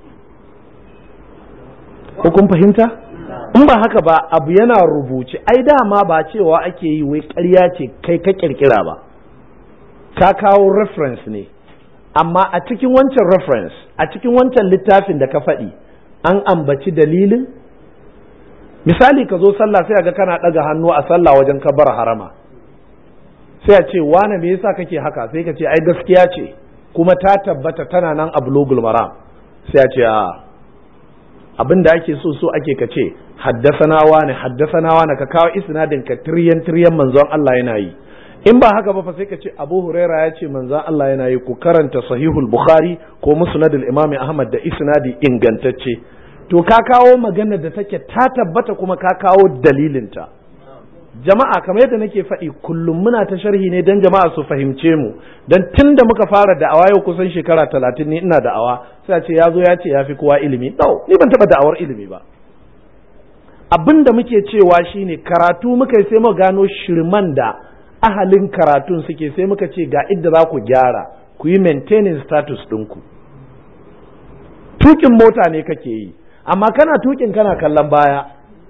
ko kun fahimta in ba haka ba abu yana rubuce ai dama ba cewa ake yi wai ƙarya ce kai ka kirkira ba ka kawo reference ne amma a cikin wancan reference a cikin wancan littafin da ka faɗi an ambaci dalilin misali ka zo sallah sai ga kana ɗaga hannu a sallah wajen kabar harama sai a ce wane me yasa kake haka sai ka ce ai gaskiya ce kuma ta tabbata tana nan a bulugul maram sai a ce a abin da ake so so ake ka ce haddasana wane haddasana wane ka kawo isnadin ka tiryan tiryan manzon Allah yana yi in ba haka ba fa sai ka ce Abu Huraira ya ce manzon Allah yana yi ku karanta sahihul Bukhari ko musnadul Imam Ahmad da isnadi ingantacce to ka kawo magana da take ta tabbata kuma ka kawo dalilinta jama'a kamar yadda nake faɗi kullum muna ta sharhi ne don jama'a su fahimce mu don tun da muka fara da'awa yau kusan shekara talatin ne ina da'awa sai a ce ya zo ya ce ya fi kowa ilimi no ni ban taɓa da'awar ilimi ba abin da muke cewa shine karatu muka yi sai mu gano shirman da ahalin karatun suke sai muka ce ga idda za ku gyara ku yi maintaining status ɗinku tukin mota ne kake yi amma kana tukin kana kallon baya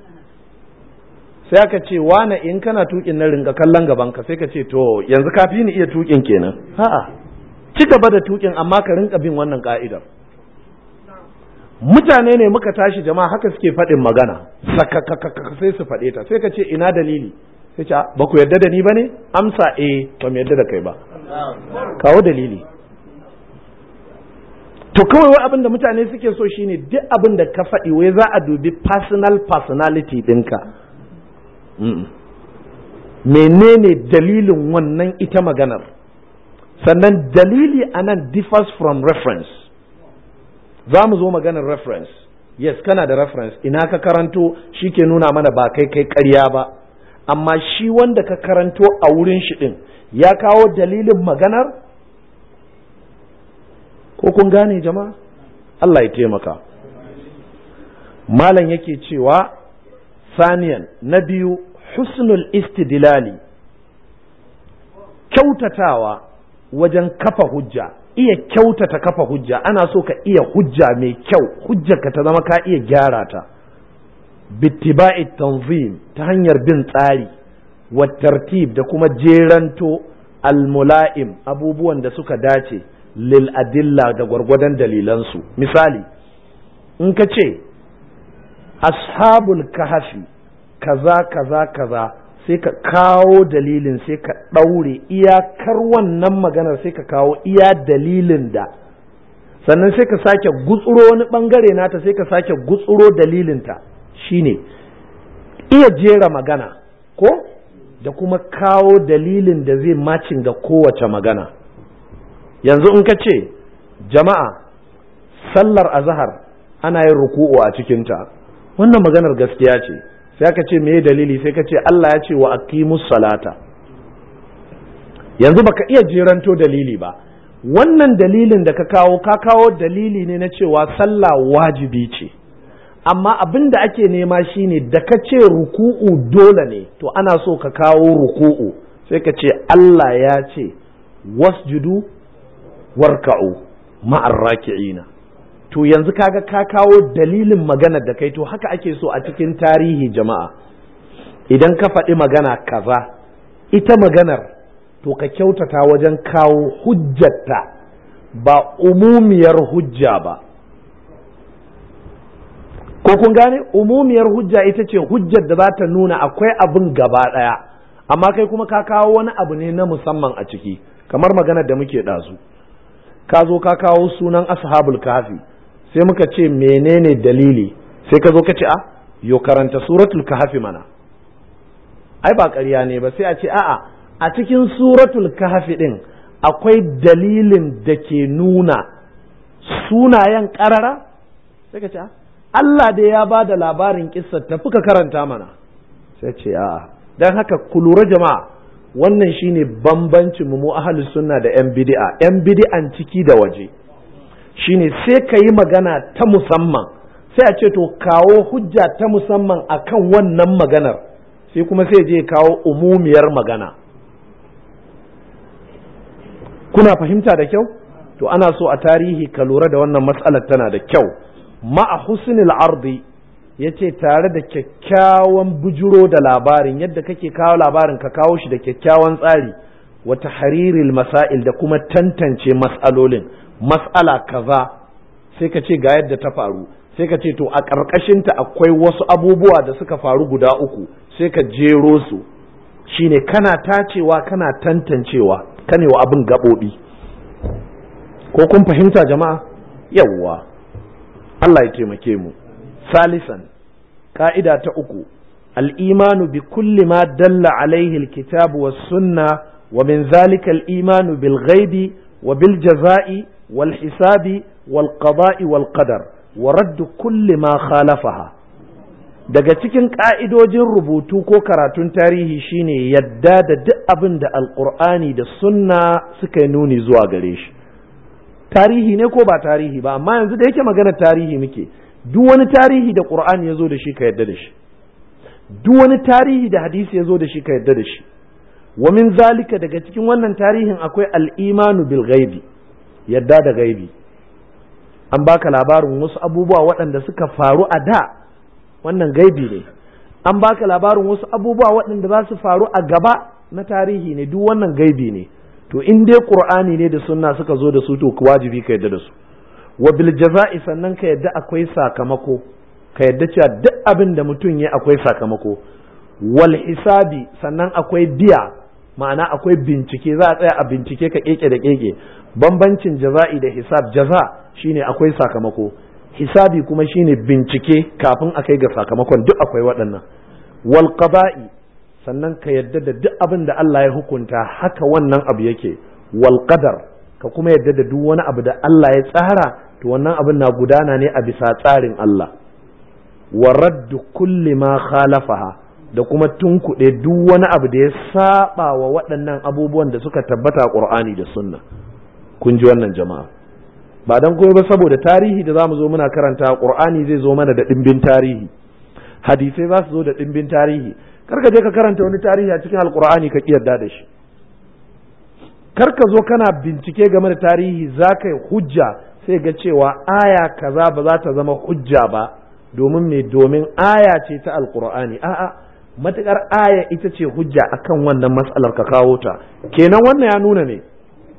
sai aka ce wane in kana tukin na ringa kallon gaban ka sai ka ce to yanzu ka fi ni iya tukin kenan a'a ci gaba da tukin amma ka rinka bin wannan ka'idar mutane ne muka tashi jama'a haka suke faɗin magana sakakakaka sai su faɗe ta sai ka ce ina dalili sai ce ba ku yarda da ni ba ne amsa eh ba mu yarda da kai ba kawo dalili to kawai wai abin da mutane suke so shine duk abin da ka faɗi wai za a dubi personal personality ɗinka menene dalilin wannan ita maganar sannan dalili anan differs from reference za mu zo maganar reference yes kana da reference ina ka karanto shi ke nuna mana ba kai kai karya ba amma shi wanda ka karanto a wurin shi ɗin ya kawo dalilin maganar ko kun gane jama'a Allah ya taimaka malam yake cewa saniyan na biyu husnul istidlali kyautatawa wajen kafa hujja iya kyautata kafa hujja ana so ka iya hujja mai kyau hujjarka ta zama ka iya gyara ta bittiba'i tanzim ta hanyar bin tsari wa tartib da kuma jeranto almula'im abubuwan da suka dace lil adilla da gwargwadon dalilansu misali in ka ce ashabul kahafi kaza kaza kaza sai ka kawo dalilin sai ka ɗaure iyakar wannan maganar sai ka kawo iya dalilin da sannan sai ka sake gutsuro wani ɓangare nata sai ka sake gutsuro dalilinta shine iya jera magana ko da kuma kawo dalilin da zai macin ga kowace magana yanzu in ka ce jama'a sallar azahar ana yin ruku'u a cikinta wannan maganar gaskiya ce sai aka ce me dalili sai ka ce Allah ya ce wa aqimus salata yanzu baka iya jeranto dalili ba wannan dalilin da ka kawo ka kawo dalili ne na cewa sallah wajibi ce amma abin da ake nema shine da ka ce ruku'u dole ne to ana so ka kawo ruku'u sai ka ce Allah ya ce wasjudu warka'u ma'ar raki'ina to yanzu kaga ka kawo dalilin maganar da kai to haka ake so a cikin tarihi jama'a idan ka faɗi magana kaza ita maganar to ka kyautata wajen kawo hujjata ba umumiyar hujja ba ko kun gane umumiyar hujja ita ce hujjar da za ta nuna akwai abin gaba ɗaya amma kai kuma ka kawo wani abu ne na musamman a ciki kamar maganar da muke ɗazu ka zo ka kawo sunan ashabul kafi sai muka ce menene dalili sai ka zo ka ce a yo karanta suratul kahfi mana ai ba ƙarya ne ba sai a ce a'a a cikin suratul kahfi din akwai dalilin da ke nuna sunayen ƙarara sai ka ce Allah dai ya ba da labarin kissar tafi ka karanta mana sai ce a'a dan haka ku lura jama'a wannan shine bambancin mu ahlus sunna da yan bid'a yan bid'an ciki da waje shine sai ka yi magana ta musamman sai a ce to kawo hujja ta musamman akan wannan maganar sai kuma sai je kawo umumiyar magana kuna fahimta da kyau to ana so a tarihi ka lura da wannan matsalar tana da kyau ma'a husnil ardi yace tare da kyakkyawan bujuro da labarin yadda kake kawo labarin ka kawo shi da kyakkyawan tsari wa tahriril masail da kuma tantance mas'alolin mas'ala kaza sai ka ce ga yadda ta faru sai ka ce to a ƙarƙashinta akwai wasu abubuwa da suka faru guda uku sai ka jero su shine kana tacewa kana tantancewa kanewa abin gaɓoɓi ko kun fahimta jama'a yawwa Allah ya taimake mu salisan ka'ida ta uku al'imanu bi kulli ma dalla alaihi alkitabu was sunna wa min zalika al'imanu bil ghaibi wa bil jaza'i wal hisabi wal qada'i wal qadar wa raddu kulli ma khalafaha daga cikin ƙa'idojin rubutu ko karatun tarihi shine yadda da duk abin da alƙur'ani da sunna suka yi nuni zuwa gare shi tarihi ne ko ba tarihi ba amma yanzu da yake magana tarihi muke duk wani tarihi da ƙur'ani ya zo da shi ka yadda da shi duk wani tarihi da hadisi ya zo da shi ka yadda da shi wa min zalika daga cikin wannan tarihin akwai al'imanu bil ghaibi yadda da gaibi an baka labarin wasu abubuwa waɗanda suka faru a da wannan gaibi ne an baka labarin wasu abubuwa waɗanda za su faru a gaba na tarihi ne duk wannan gaibi ne to in dai qur'ani ne da sunna suka zo da su to wajibi ka yadda da su wa bil jaza'i sannan ka yadda akwai sakamako ka yadda cewa duk abin da mutum ya akwai sakamako wal hisabi sannan akwai biya ma'ana akwai bincike za a tsaya a bincike ka keke da keke bambancin jaza'i da hisab jaza shine akwai sakamako hisabi kuma shine bincike kafin a kai ga sakamakon duk akwai waɗannan wal qada'i sannan ka yadda da duk abin da Allah ya hukunta haka wannan abu yake wal qadar ka kuma yadda da duk wani abu da Allah ya tsara to wannan abin na gudana ne a bisa tsarin Allah wa raddu kulli ma khalafaha da kuma tunkuɗe duk wani abu da ya saba wa waɗannan abubuwan da suka tabbata a Qur'ani da Sunna kun ji wannan jama'a ba dan kuma ba saboda tarihi da zamu zo muna karanta Qur'ani zai zo mana da dimbin tarihi hadisai za su zo da dimbin tarihi kar ka je ka karanta wani tarihi a cikin alqur'ani ka kiyarda da shi kar ka zo kana bincike game da tarihi za ka yi hujja sai ga cewa aya kaza ba za ta zama hujja ba domin me domin aya ce ta alqur'ani a'a matukar aya ita ce hujja akan wannan matsalar ka kawo ta kenan wannan ya nuna ne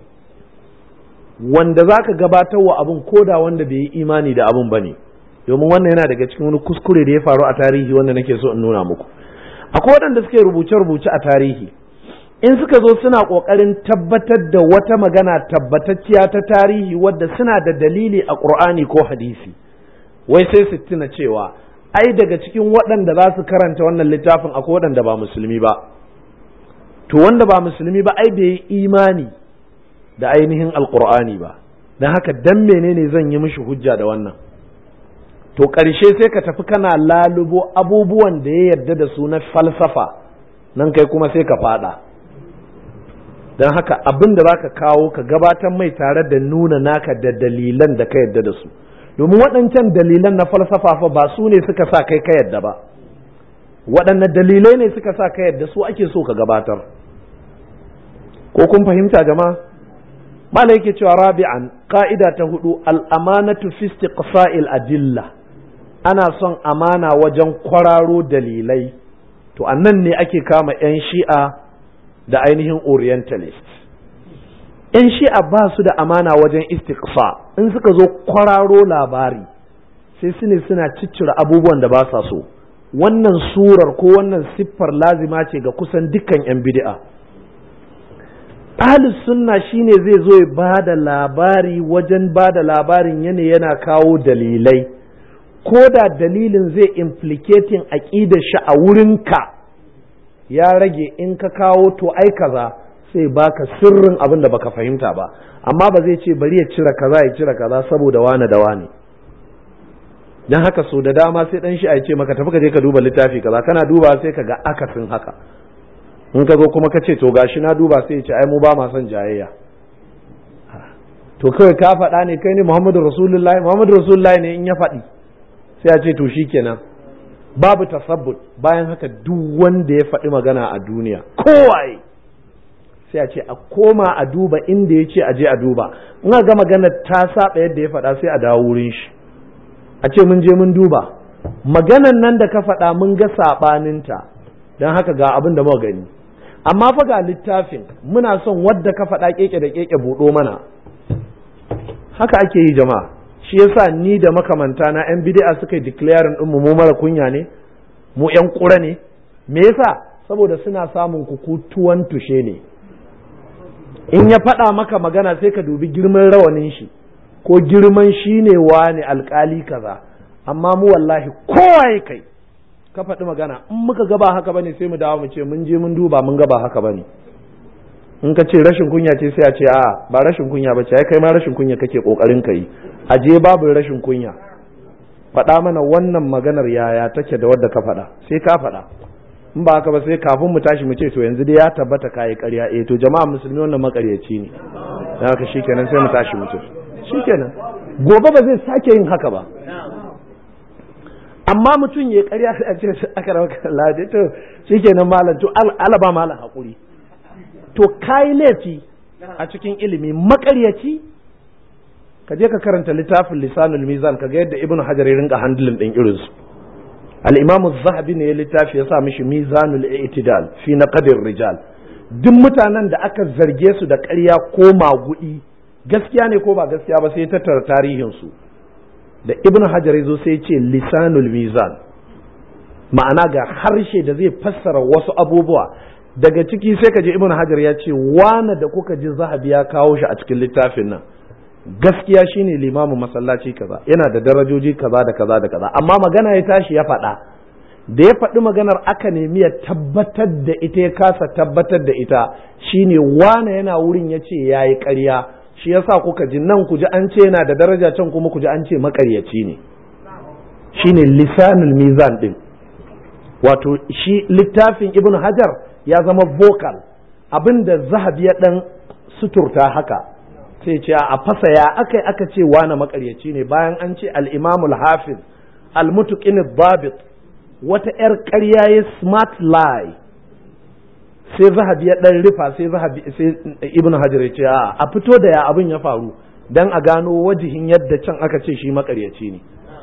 wanda za ka gabatar wa abin koda wanda bai yi imani da abin ba ne domin wannan yana daga cikin wani kuskure da ya faru a tarihi wanda nake so in nuna muku akwai waɗanda suke rubuce-rubuce a tarihi in suka zo suna ƙoƙarin tabbatar da wata magana tabbatacciya ta tarihi wadda suna da dalili a ƙur'ani ko hadisi wai sai su tuna cewa ai daga cikin waɗanda za su karanta wannan littafin akwai waɗanda ba musulmi ba to wanda ba musulmi ba ai bai yi imani da ainihin alƙur'ani ba don haka dan menene zan yi mishi hujja da wannan to ƙarshe sai ka tafi kana lalubo abubuwan da ya yarda da su na falsafa nan kai kuma sai ka fada don haka abin da za ka kawo ka gabatar mai tare da nuna naka da dalilan da ka yarda da su domin waɗancan dalilan na falsafa fa ba su ne suka sa kai ka yarda ba waɗanne dalilai ne suka sa ka yarda su ake so ka gabatar ko kun fahimta jama'a mala yake cewa rabi'an ka'ida ta hudu al'amanatu fi istiqsa'il adilla ana son amana wajen kwararo dalilai to annan ne ake kama 'yan shi'a da ainihin orientalist 'yan shi'a ba su da amana wajen istiqsa in suka zo kwararo labari sai su ne suna ciccire abubuwan da ba sa so wannan surar ko wannan siffar lazima ce ga kusan dukkan 'yan bid'a ahlus sunna shine zai zo ya ba da labari wajen ba da labarin yana yana kawo dalilai ko da dalilin zai implicating aƙidar shi a wurinka ya rage in ka kawo to ai kaza sai baka sirrin abin da baka fahimta ba amma ba zai ce bari ya cire kaza ya cire kaza saboda wane da wane dan haka so da dama sai dan shi a ce maka tafi ka je ka duba littafi kaza kana duba sai ka ga akasin haka in ka zo kuma ka ce to gashi na duba sai ya ce ai mu ba ma son jayayya to kawai ka faɗa ne kai ne Muhammadu Rasulullahi Muhammadu Rasulullahi ne in ya faɗi sai ya ce to shikenan babu tasabbut bayan haka duk wanda ya faɗi magana a duniya kowaye sai a ce a koma a duba inda ya ce a je a duba in ga magana ta saba yadda ya faɗa sai a dawo wurin shi a ce mun je mun duba maganan nan da ka faɗa mun ga saɓaninta don haka ga abin da muka gani amma fa ga littafin muna son wadda ka faɗa keke da keke buɗo mana haka ake yi jama'a shi yasa ni da makamanta na yan bid'a suka yi declaring din mu mu mara kunya ne mu yan kura ne me yasa saboda suna samun kukutuwan tushe ne in ya faɗa maka magana sai ka dubi girman rawanin shi ko girman shi ne wani alkali kaza amma mu wallahi kowa kai ka faɗi magana in muka gaba haka bane sai mu dawo mu ce mun je mun duba mun gaba haka bane in ka ce rashin kunya ce sai a ce a ba rashin kunya ba ce ai kai ma rashin kunya kake kokarin ka yi a je babu rashin kunya faɗa mana wannan maganar yaya take da wadda ka faɗa sai ka faɗa in ba haka ba sai kafin mu tashi mu ce to yanzu dai ya tabbata kayi ƙarya eh to jama'a musulmi wannan makaryaci ne dan haka shikenan sai mu tashi mu ce shikenan gobe ba zai sake yin haka ba amma mutum ya ƙarya sai a ce aka rawa lade to shikenan malam to alaba malam hakuri to kayi laifi a cikin ilimi makaryaci ka je ka karanta littafin lisanul mizan ka ga yadda ibnu hajar ya rinka handling din irin su al-imam zahabi ne ya littafi ya sa mishi mizanul i'tidal fi naqdir rijal duk mutanen da aka zarge su da ƙarya ko magudi gaskiya ne ko ba gaskiya ba sai tattara tarihin su da ibnu hajar ya zo sai ce lisanul mizan ma'ana ga harshe da zai fassara wasu abubuwa daga ciki sai ka je ibnu hajar ya ce wane da kuka ji zahabi ya kawo shi a cikin littafin nan gaskiya shine limamin masallaci kaza yana da darajoji kaza da kaza da kaza amma magana ya tashi ya faɗa da ya faɗi maganar aka nemi ya tabbatar da ita ya kasa tabbatar da ita shine wane yana wurin ya ce ya yi ƙarya shi yasa kuka ji nan ku ji an ce yana da daraja can kuma ku ji an ce maƙaryaci ne shine lisanul mizan din wato shi littafin ibnu hajar ya zama vocal abinda zahabi ya dan suturta haka sai ce a fasa ya aka aka ce wani makaryaci ne bayan an ce al-imam al-hafiz al-mutuqin babit wata yar ƙarya ya smart lie sai zahabi ya dan rufa sai zahabi sai ibnu hajar ya ce a fito da ya abin ya faru dan a gano wajihin yadda can aka ce shi makaryaci ne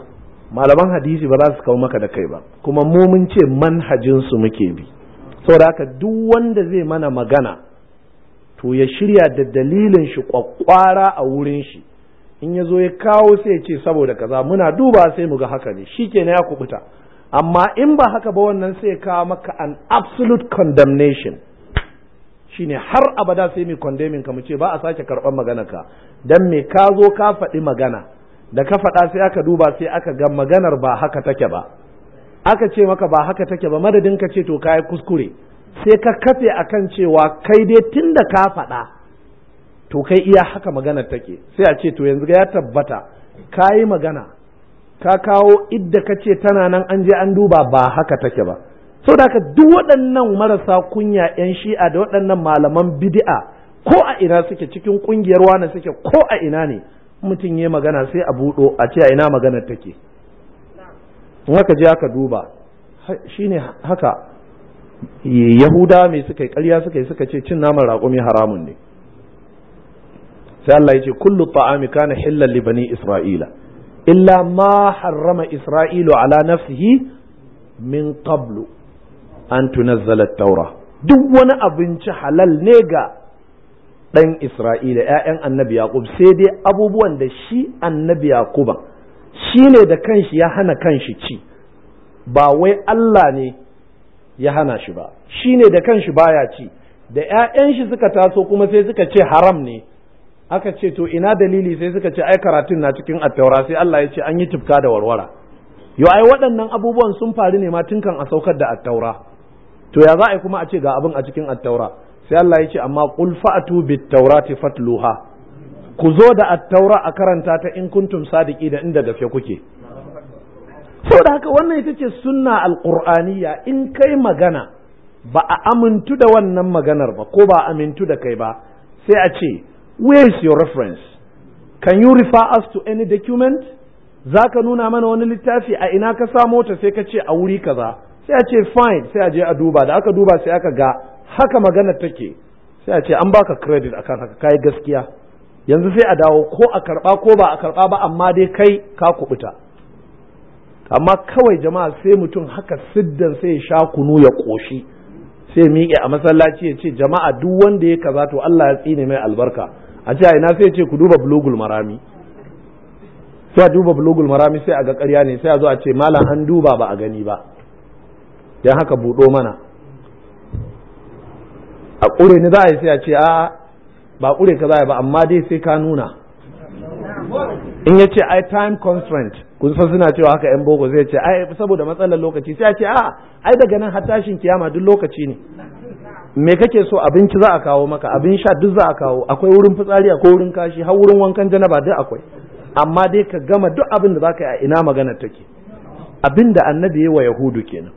malaman hadisi ba za su kawo maka da kai ba kuma mu mun ce manhajinsu muke bi saboda haka duk wanda zai mana magana to ya shirya da dalilin shi kwakwara a wurin shi in ya zo ya kawo sai ya ce saboda kaza muna duba sai mu ga haka ne shi kenan ya kubuta amma in ba haka ba wannan sai ya kawo maka an absolute condemnation shine har abada sai mai condemning ka mu ce ba a sake karɓar magana ka dan me ka zo ka faɗi magana da ka faɗa sai aka duba sai aka ga maganar ba haka take ba aka ce maka ba haka take ba madadin ka ce to kai kuskure sai ka kafe akan cewa kai dai tunda ka faɗa to kai iya haka maganar take sai a ce to yanzu ya tabbata ka yi magana ka kawo idda ka ce tana nan an je an duba ba haka take ba saboda haka duk waɗannan marasa kunya 'yan shi'a da waɗannan malaman bid'a ko a ina suke cikin ƙungiyar wane suke ko a ina ne mutum ya magana sai a buɗo a ce a ina maganar take in haka je aka duba shine haka yahuda mai suka yi ƙarya suka yi suka ce cin naman raƙumi haramun ne sai Allah ya ce kullu ta'ami kana hillan li bani isra'ila illa ma harrama isra'ilu ala nafsihi min qablu an tunazzala at-taura duk wani abinci halal ne ga ɗan Isra'ila ‘ya'yan annabi Yaƙub sai dai abubuwan da shi annabi Yaƙuba shi ne da kanshi ya hana kanshi ci ba wai Allah ne ya hana shi ba shi ne da kanshi baya ci da ‘ya'yan shi suka taso kuma sai suka ce haram ne aka ce to ina dalili sai suka ce ai karatun na cikin attaura sai Allah ya ce an yi tufka da warwara yo ai waɗannan abubuwan sun faru ne ma tun kan a saukar da attaura to ya za a yi kuma a ce ga abin a cikin attaura sai Allah ya ce amma qul fa'atu bit taurati fatluha ku zo da attaura a karanta ta in kuntum sadiki da inda gafe kuke saboda haka wannan ita ce sunna alqur'aniyya in kai magana ba a amintu da wannan maganar ba ko ba a amintu da kai ba sai a ce where is your reference can you refer us to any document za ka nuna mana wani littafi a ina ka samo ta sai ka ce a wuri kaza sai a ce fine sai a je a duba da aka duba sai aka ga haka magana take sai a ce an baka credit akan haka kai gaskiya yanzu sai a dawo ko a karba ko ba a karba ba amma dai kai ka kubuta amma kawai jama'a sai mutum haka siddan sai ya sha kunu ya koshi sai miƙe a masallaci ya ce jama'a duk wanda ya kaza to Allah ya tsine mai albarka a ce ina sai ya ce ku duba bulugul marami sai a duba bulugul marami sai a ga ƙarya ne sai a zo a ce malam an duba ba a gani ba dan haka buɗo mana a ƙure ni za a yi sai a ce a ba ƙure ka za a yi ba amma dai sai ka nuna in ya ce ai time constraint kun san suna cewa haka yan boko zai ce ai saboda matsalar lokaci sai a ce a ai daga nan har tashin kiyama duk lokaci ne me kake so abinci za a kawo maka abin sha duk za a kawo akwai wurin fitsari akwai wurin kashi har wurin wankan janaba duk akwai amma dai ka gama duk abin da zaka yi a ina magana take abin da annabi ya wa yahudu kenan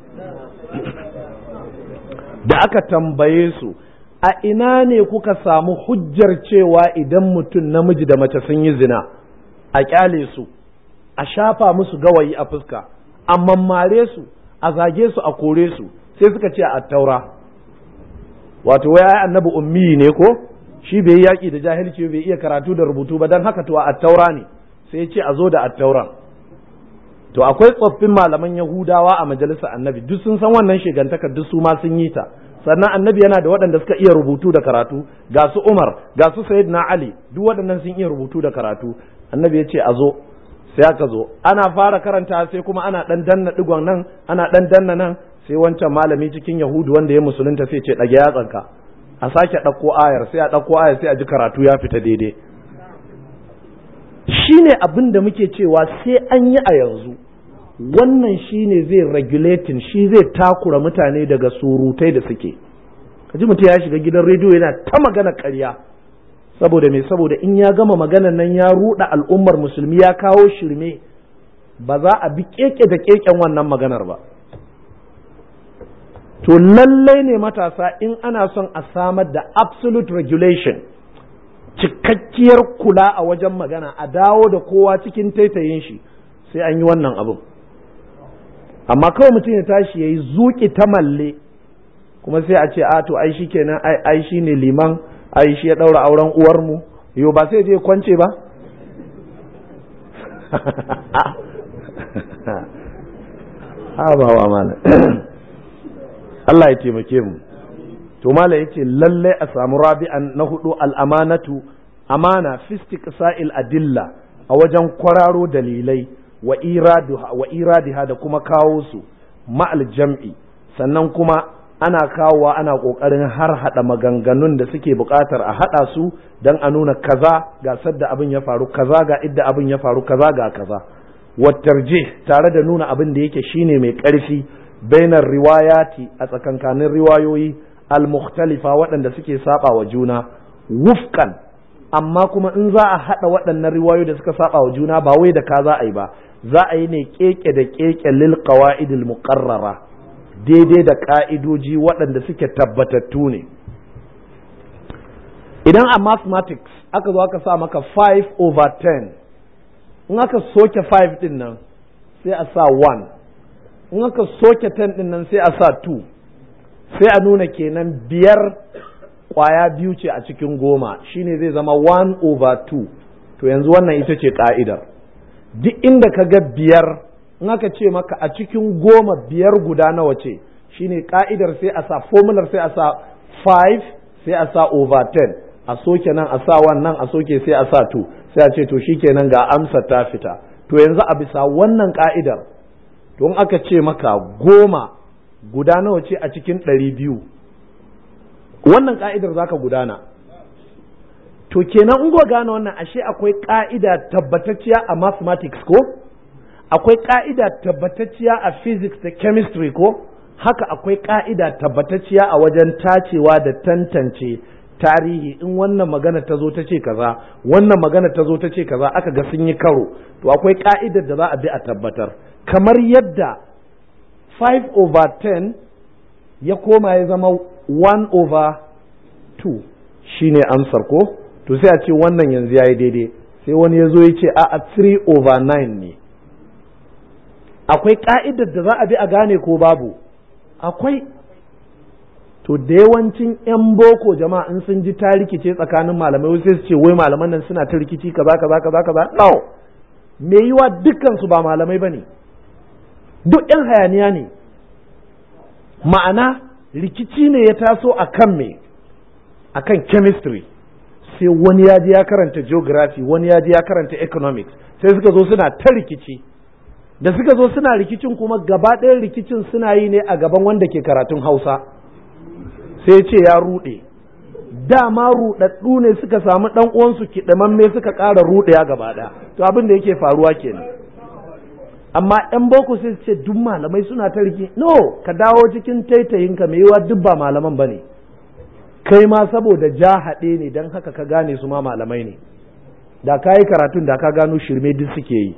da aka tambaye su a ina ne kuka samu hujjar cewa idan mutum namiji da mace sun yi zina a kyale su a shafa musu gawayi a fuska a mammare su a zage su a kore su sai suka ce a taura wato wai annabi ummi ne ko shi bai yi yaƙi da jahilci bai iya karatu da rubutu ba don haka to a taura ne sai ce a zo da attauran to akwai tsoffin malaman yahudawa a majalisar annabi duk sun san wannan shigantakar duk su ma sun yi ta sannan annabi yana da waɗanda suka iya rubutu da karatu ga su umar ga su sayyidina ali duk waɗannan sun iya rubutu da karatu annabi ya ce a zo sai aka zo ana fara karanta sai kuma ana ɗan danna digon nan ana ɗan danna nan sai wancan malami cikin yahudu wanda ya musulunta sai ce ɗage yatsanka a sake ɗauko ayar sai a ɗauko ayar sai a ji karatu ya fita daidai shi ne abin da muke cewa sai an yi a yanzu wannan shi ne zai regulating shi zai takura mutane daga surutai da suke kaji mutum ya shiga gidan rediyo yana ta magana karya saboda me saboda in ya gama maganan nan ya ruɗa al'ummar musulmi ya kawo shirme ba za a bi keke da keken wannan maganar ba to lallai ne matasa in ana son a samar da absolute regulation cikakkiyar kula a wajen magana a dawo da kowa cikin taitayin shi sai an yi wannan abin amma kawai mutum ya tashi ya yi zuƙi ta malle kuma sai a ce a to ai shi kenan ai shi ne liman ai shi ya ɗaura auren uwarmu yo ba sai je kwance ba ha ba wa mana Allah ya taimake mu to mala yace lalle a samu rabi'an na hudu al'amanatu amana fi istiqsa'il adilla a wajen kwararo dalilai wa iraduha wa iradiha da kuma kawo su ma'al jam'i sannan kuma ana kawowa ana kokarin har hada maganganun da suke bukatar a hada su dan a nuna kaza ga sadda abin ya faru kaza ga idda abin ya faru kaza ga kaza wattarje tare da nuna abin da yake shine mai ƙarfi bainar riwayati a tsakankanin riwayoyi al-mukhtalifa waɗanda suke saba wa juna wufkan amma kuma in za a haɗa waɗannan riwayoyi da suka saba wa juna ba wai da ka za a yi ba za a yi ne keke da keke lil qawaidil muqarrara daidai da ka'idoji waɗanda suke tabbatattu ne idan a mathematics aka zo aka sa maka 5 over 10 in aka soke 5 din nan sai a sa 1 in aka soke 10 din nan sai a sa 2 sai a nuna kenan biyar kwaya biyu ce a cikin goma shine zai zama 1 over 2 to yanzu wannan ita ce ka'idar duk inda ka ga biyar in aka ce maka a cikin goma biyar guda nawa ce shine ka'idar sai a sa formular sai a sa 5 sai a sa over 10 a soke nan a sa wannan a soke sai a sa 2 sai a ce to shikenan ga amsa ta fita to yanzu a bisa wannan ka'idar to in aka ce maka goma guda nawa ce a cikin ɗari biyu wannan ka'idar zaka gudana to kenan in go gane wannan ashe akwai ka'ida tabbatacciya a mathematics ko akwai ka'ida tabbatacciya a physics da chemistry ko haka akwai ka'ida tabbatacciya a wajen tacewa da tantance tarihi in wannan magana ta zo ta ce kaza wannan magana ta zo ta ce kaza aka ga sun yi karo to akwai ka'idar da za a bi a tabbatar kamar yadda 5 over 10 ya koma ya zama 1 over 2 shine amsar ko to sai a ce wannan yanzu ya yi daidai sai wani ya zo ya ce a 3 over 9 ne akwai ka'idar da za a bi a gane ko babu akwai to da yawancin 'yan boko jama'a in sun ji ta rikice tsakanin malamai sai su ce wai malaman nan suna ta rikici kaza kaza kaza kaza no me yiwa dukkan su ba malamai bane duk 'yan hayaniya ne ma'ana rikici ne ya taso akan me akan chemistry sai wani ya je ya karanta geography wani ya je ya karanta economics sai suka zo suna ta rikici da suka zo suna rikicin kuma gaba ɗayan rikicin suna yi ne a gaban wanda ke karatun hausa sai ce ya ruɗe dama ruɗaɗɗu ne suka samu ɗan uwansu kiɗamamme suka ƙara ruɗewa gaba ɗaya to abin da yake faruwa kenan amma ɗan boko sai su ce duk malamai suna ta riki no ka dawo cikin taitayinka mai yiwa duk ba malaman ba ne kai ma saboda ja haɗe ne don haka ka gane su ma malamai ne da ka yi karatun da ka gano shirme duk suke yi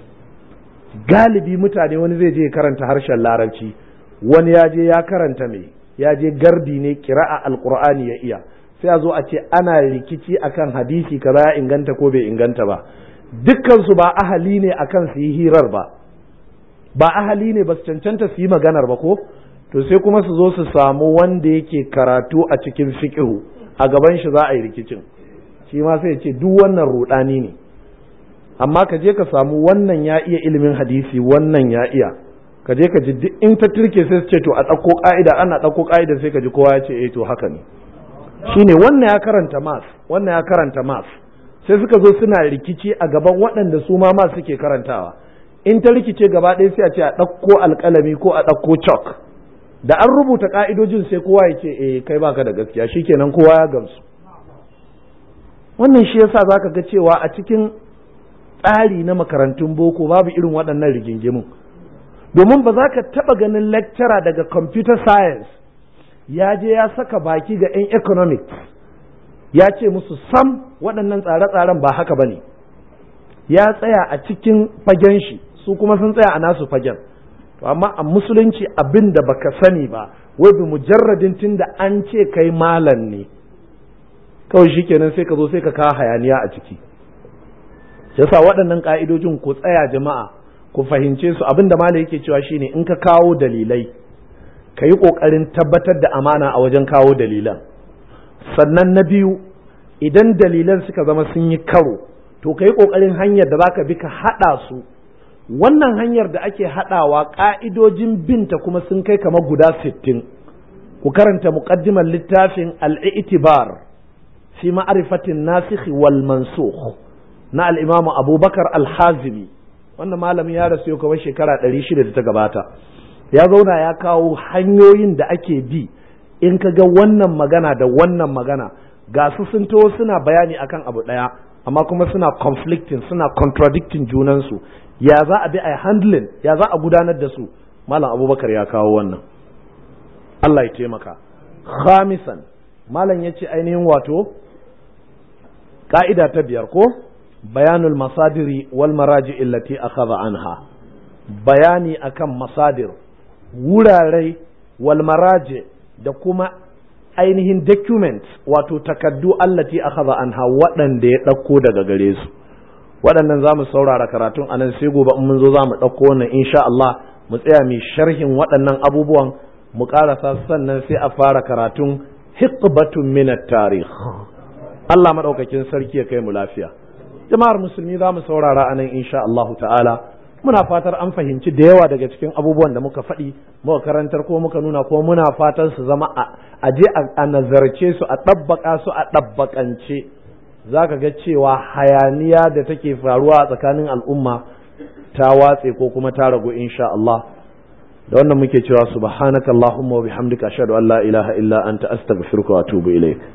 galibi mutane wani zai je karanta harshen larabci wani ya je ya karanta mai ya je gardi ne kira'a alqur'ani ya iya sai a zo a ce ana rikici akan hadisi kaza ya inganta ko bai inganta ba dukkan su ba ahali ne akan su yi hirar ba ba ahali ne ba su cancanta su yi maganar ba ko to sai kuma su zo su samu wanda yake karatu a cikin fiqhu a gaban shi za a yi rikicin shi ma sai ya ce duk wannan rudani ne amma ka je ka samu wannan ya iya ilimin hadisi wannan ya iya ka je ka ji duk in ta turke sai su ce to a ɗauko ƙa'ida ana ɗauko ƙa'ida sai ka ji kowa ya ce eh to haka ne shine wannan ya karanta mas wannan ya karanta mas sai suka zo suna rikici a gaban waɗanda su ma mas suke karantawa in ta rikice gaba ɗaya sai a ce a ɗauko alƙalami ko a ɗauko chalk da an rubuta ƙa'idojin sai kowa ya ce eh kai baka da gaskiya shikenan kowa ya gamsu wannan shi yasa zaka ga cewa a cikin tsari na makarantun boko babu irin waɗannan rigingimun domin ba za ka taɓa ganin lecturer daga computer science ya je ya saka baki ga 'yan economics ya ce musu sam waɗannan tsare-tsaren ba haka ba ne ya tsaya a cikin fagen shi su kuma sun tsaya a nasu fagen to amma a musulunci abin da baka sani ba wai bi mujarradin tun da an ce kai malam ne kawai shikenan sai ka zo sai ka kawo hayaniya a ciki yasa waɗannan ƙa'idojin ku tsaya jama'a ku fahimce su abinda malam yake cewa shine in ka kawo dalilai ka yi ƙoƙarin tabbatar da amana a wajen kawo dalilan sannan na biyu idan dalilan suka zama sun yi karo to ka yi ƙoƙarin hanyar da za ka bi ka haɗa su wannan hanyar da ake haɗawa ƙa'idojin binta kuma sun kai kamar guda sittin ku karanta muƙaddimar littafin al'itibar fi ma'arifatin nasikh wal mansukh na al'imamu abubakar al-hazimi wannan malamin ya rasu yau kamar shekara ɗari shida da ta gabata ya zauna ya kawo hanyoyin da ake bi in ka ga wannan magana da wannan magana ga su sun to suna bayani akan abu ɗaya amma kuma suna conflicting suna contradicting junansu ya za a bi a handling ya za a gudanar da su malam abubakar ya kawo wannan Allah ya taimaka khamisan malam ya ce ainihin wato ka'ida ta biyar ko bayanul masadiri wal maraji illati akhadha anha bayani akan masadir wurare wal maraji da kuma ainihin documents wato takaddu allati akhadha anha waɗanda ya ɗauko daga gare su waɗannan za mu saurara karatun a nan sai gobe in mun zo za mu ɗauko wannan insha Allah mu tsaya mai sharhin waɗannan abubuwan mu ƙarasa sannan sai a fara karatun hiqbatun min tarikh Allah maɗaukakin sarki ya kai mu lafiya jama'ar musulmi za mu saurara a nan insha Allah ta'ala muna fatar an fahimci da yawa daga cikin abubuwan da muka faɗi muka karantar ko muka nuna ko muna fatan su zama a je a nazarce su a ɗabbaƙa su a ɗabbaƙance za ka ga cewa hayaniya da take faruwa a tsakanin al'umma ta watse ko kuma ta ragu insha Allah da wannan muke cewa subhanaka allahumma wa bihamdika ashhadu an la ilaha illa anta astaghfiruka wa atubu ilaik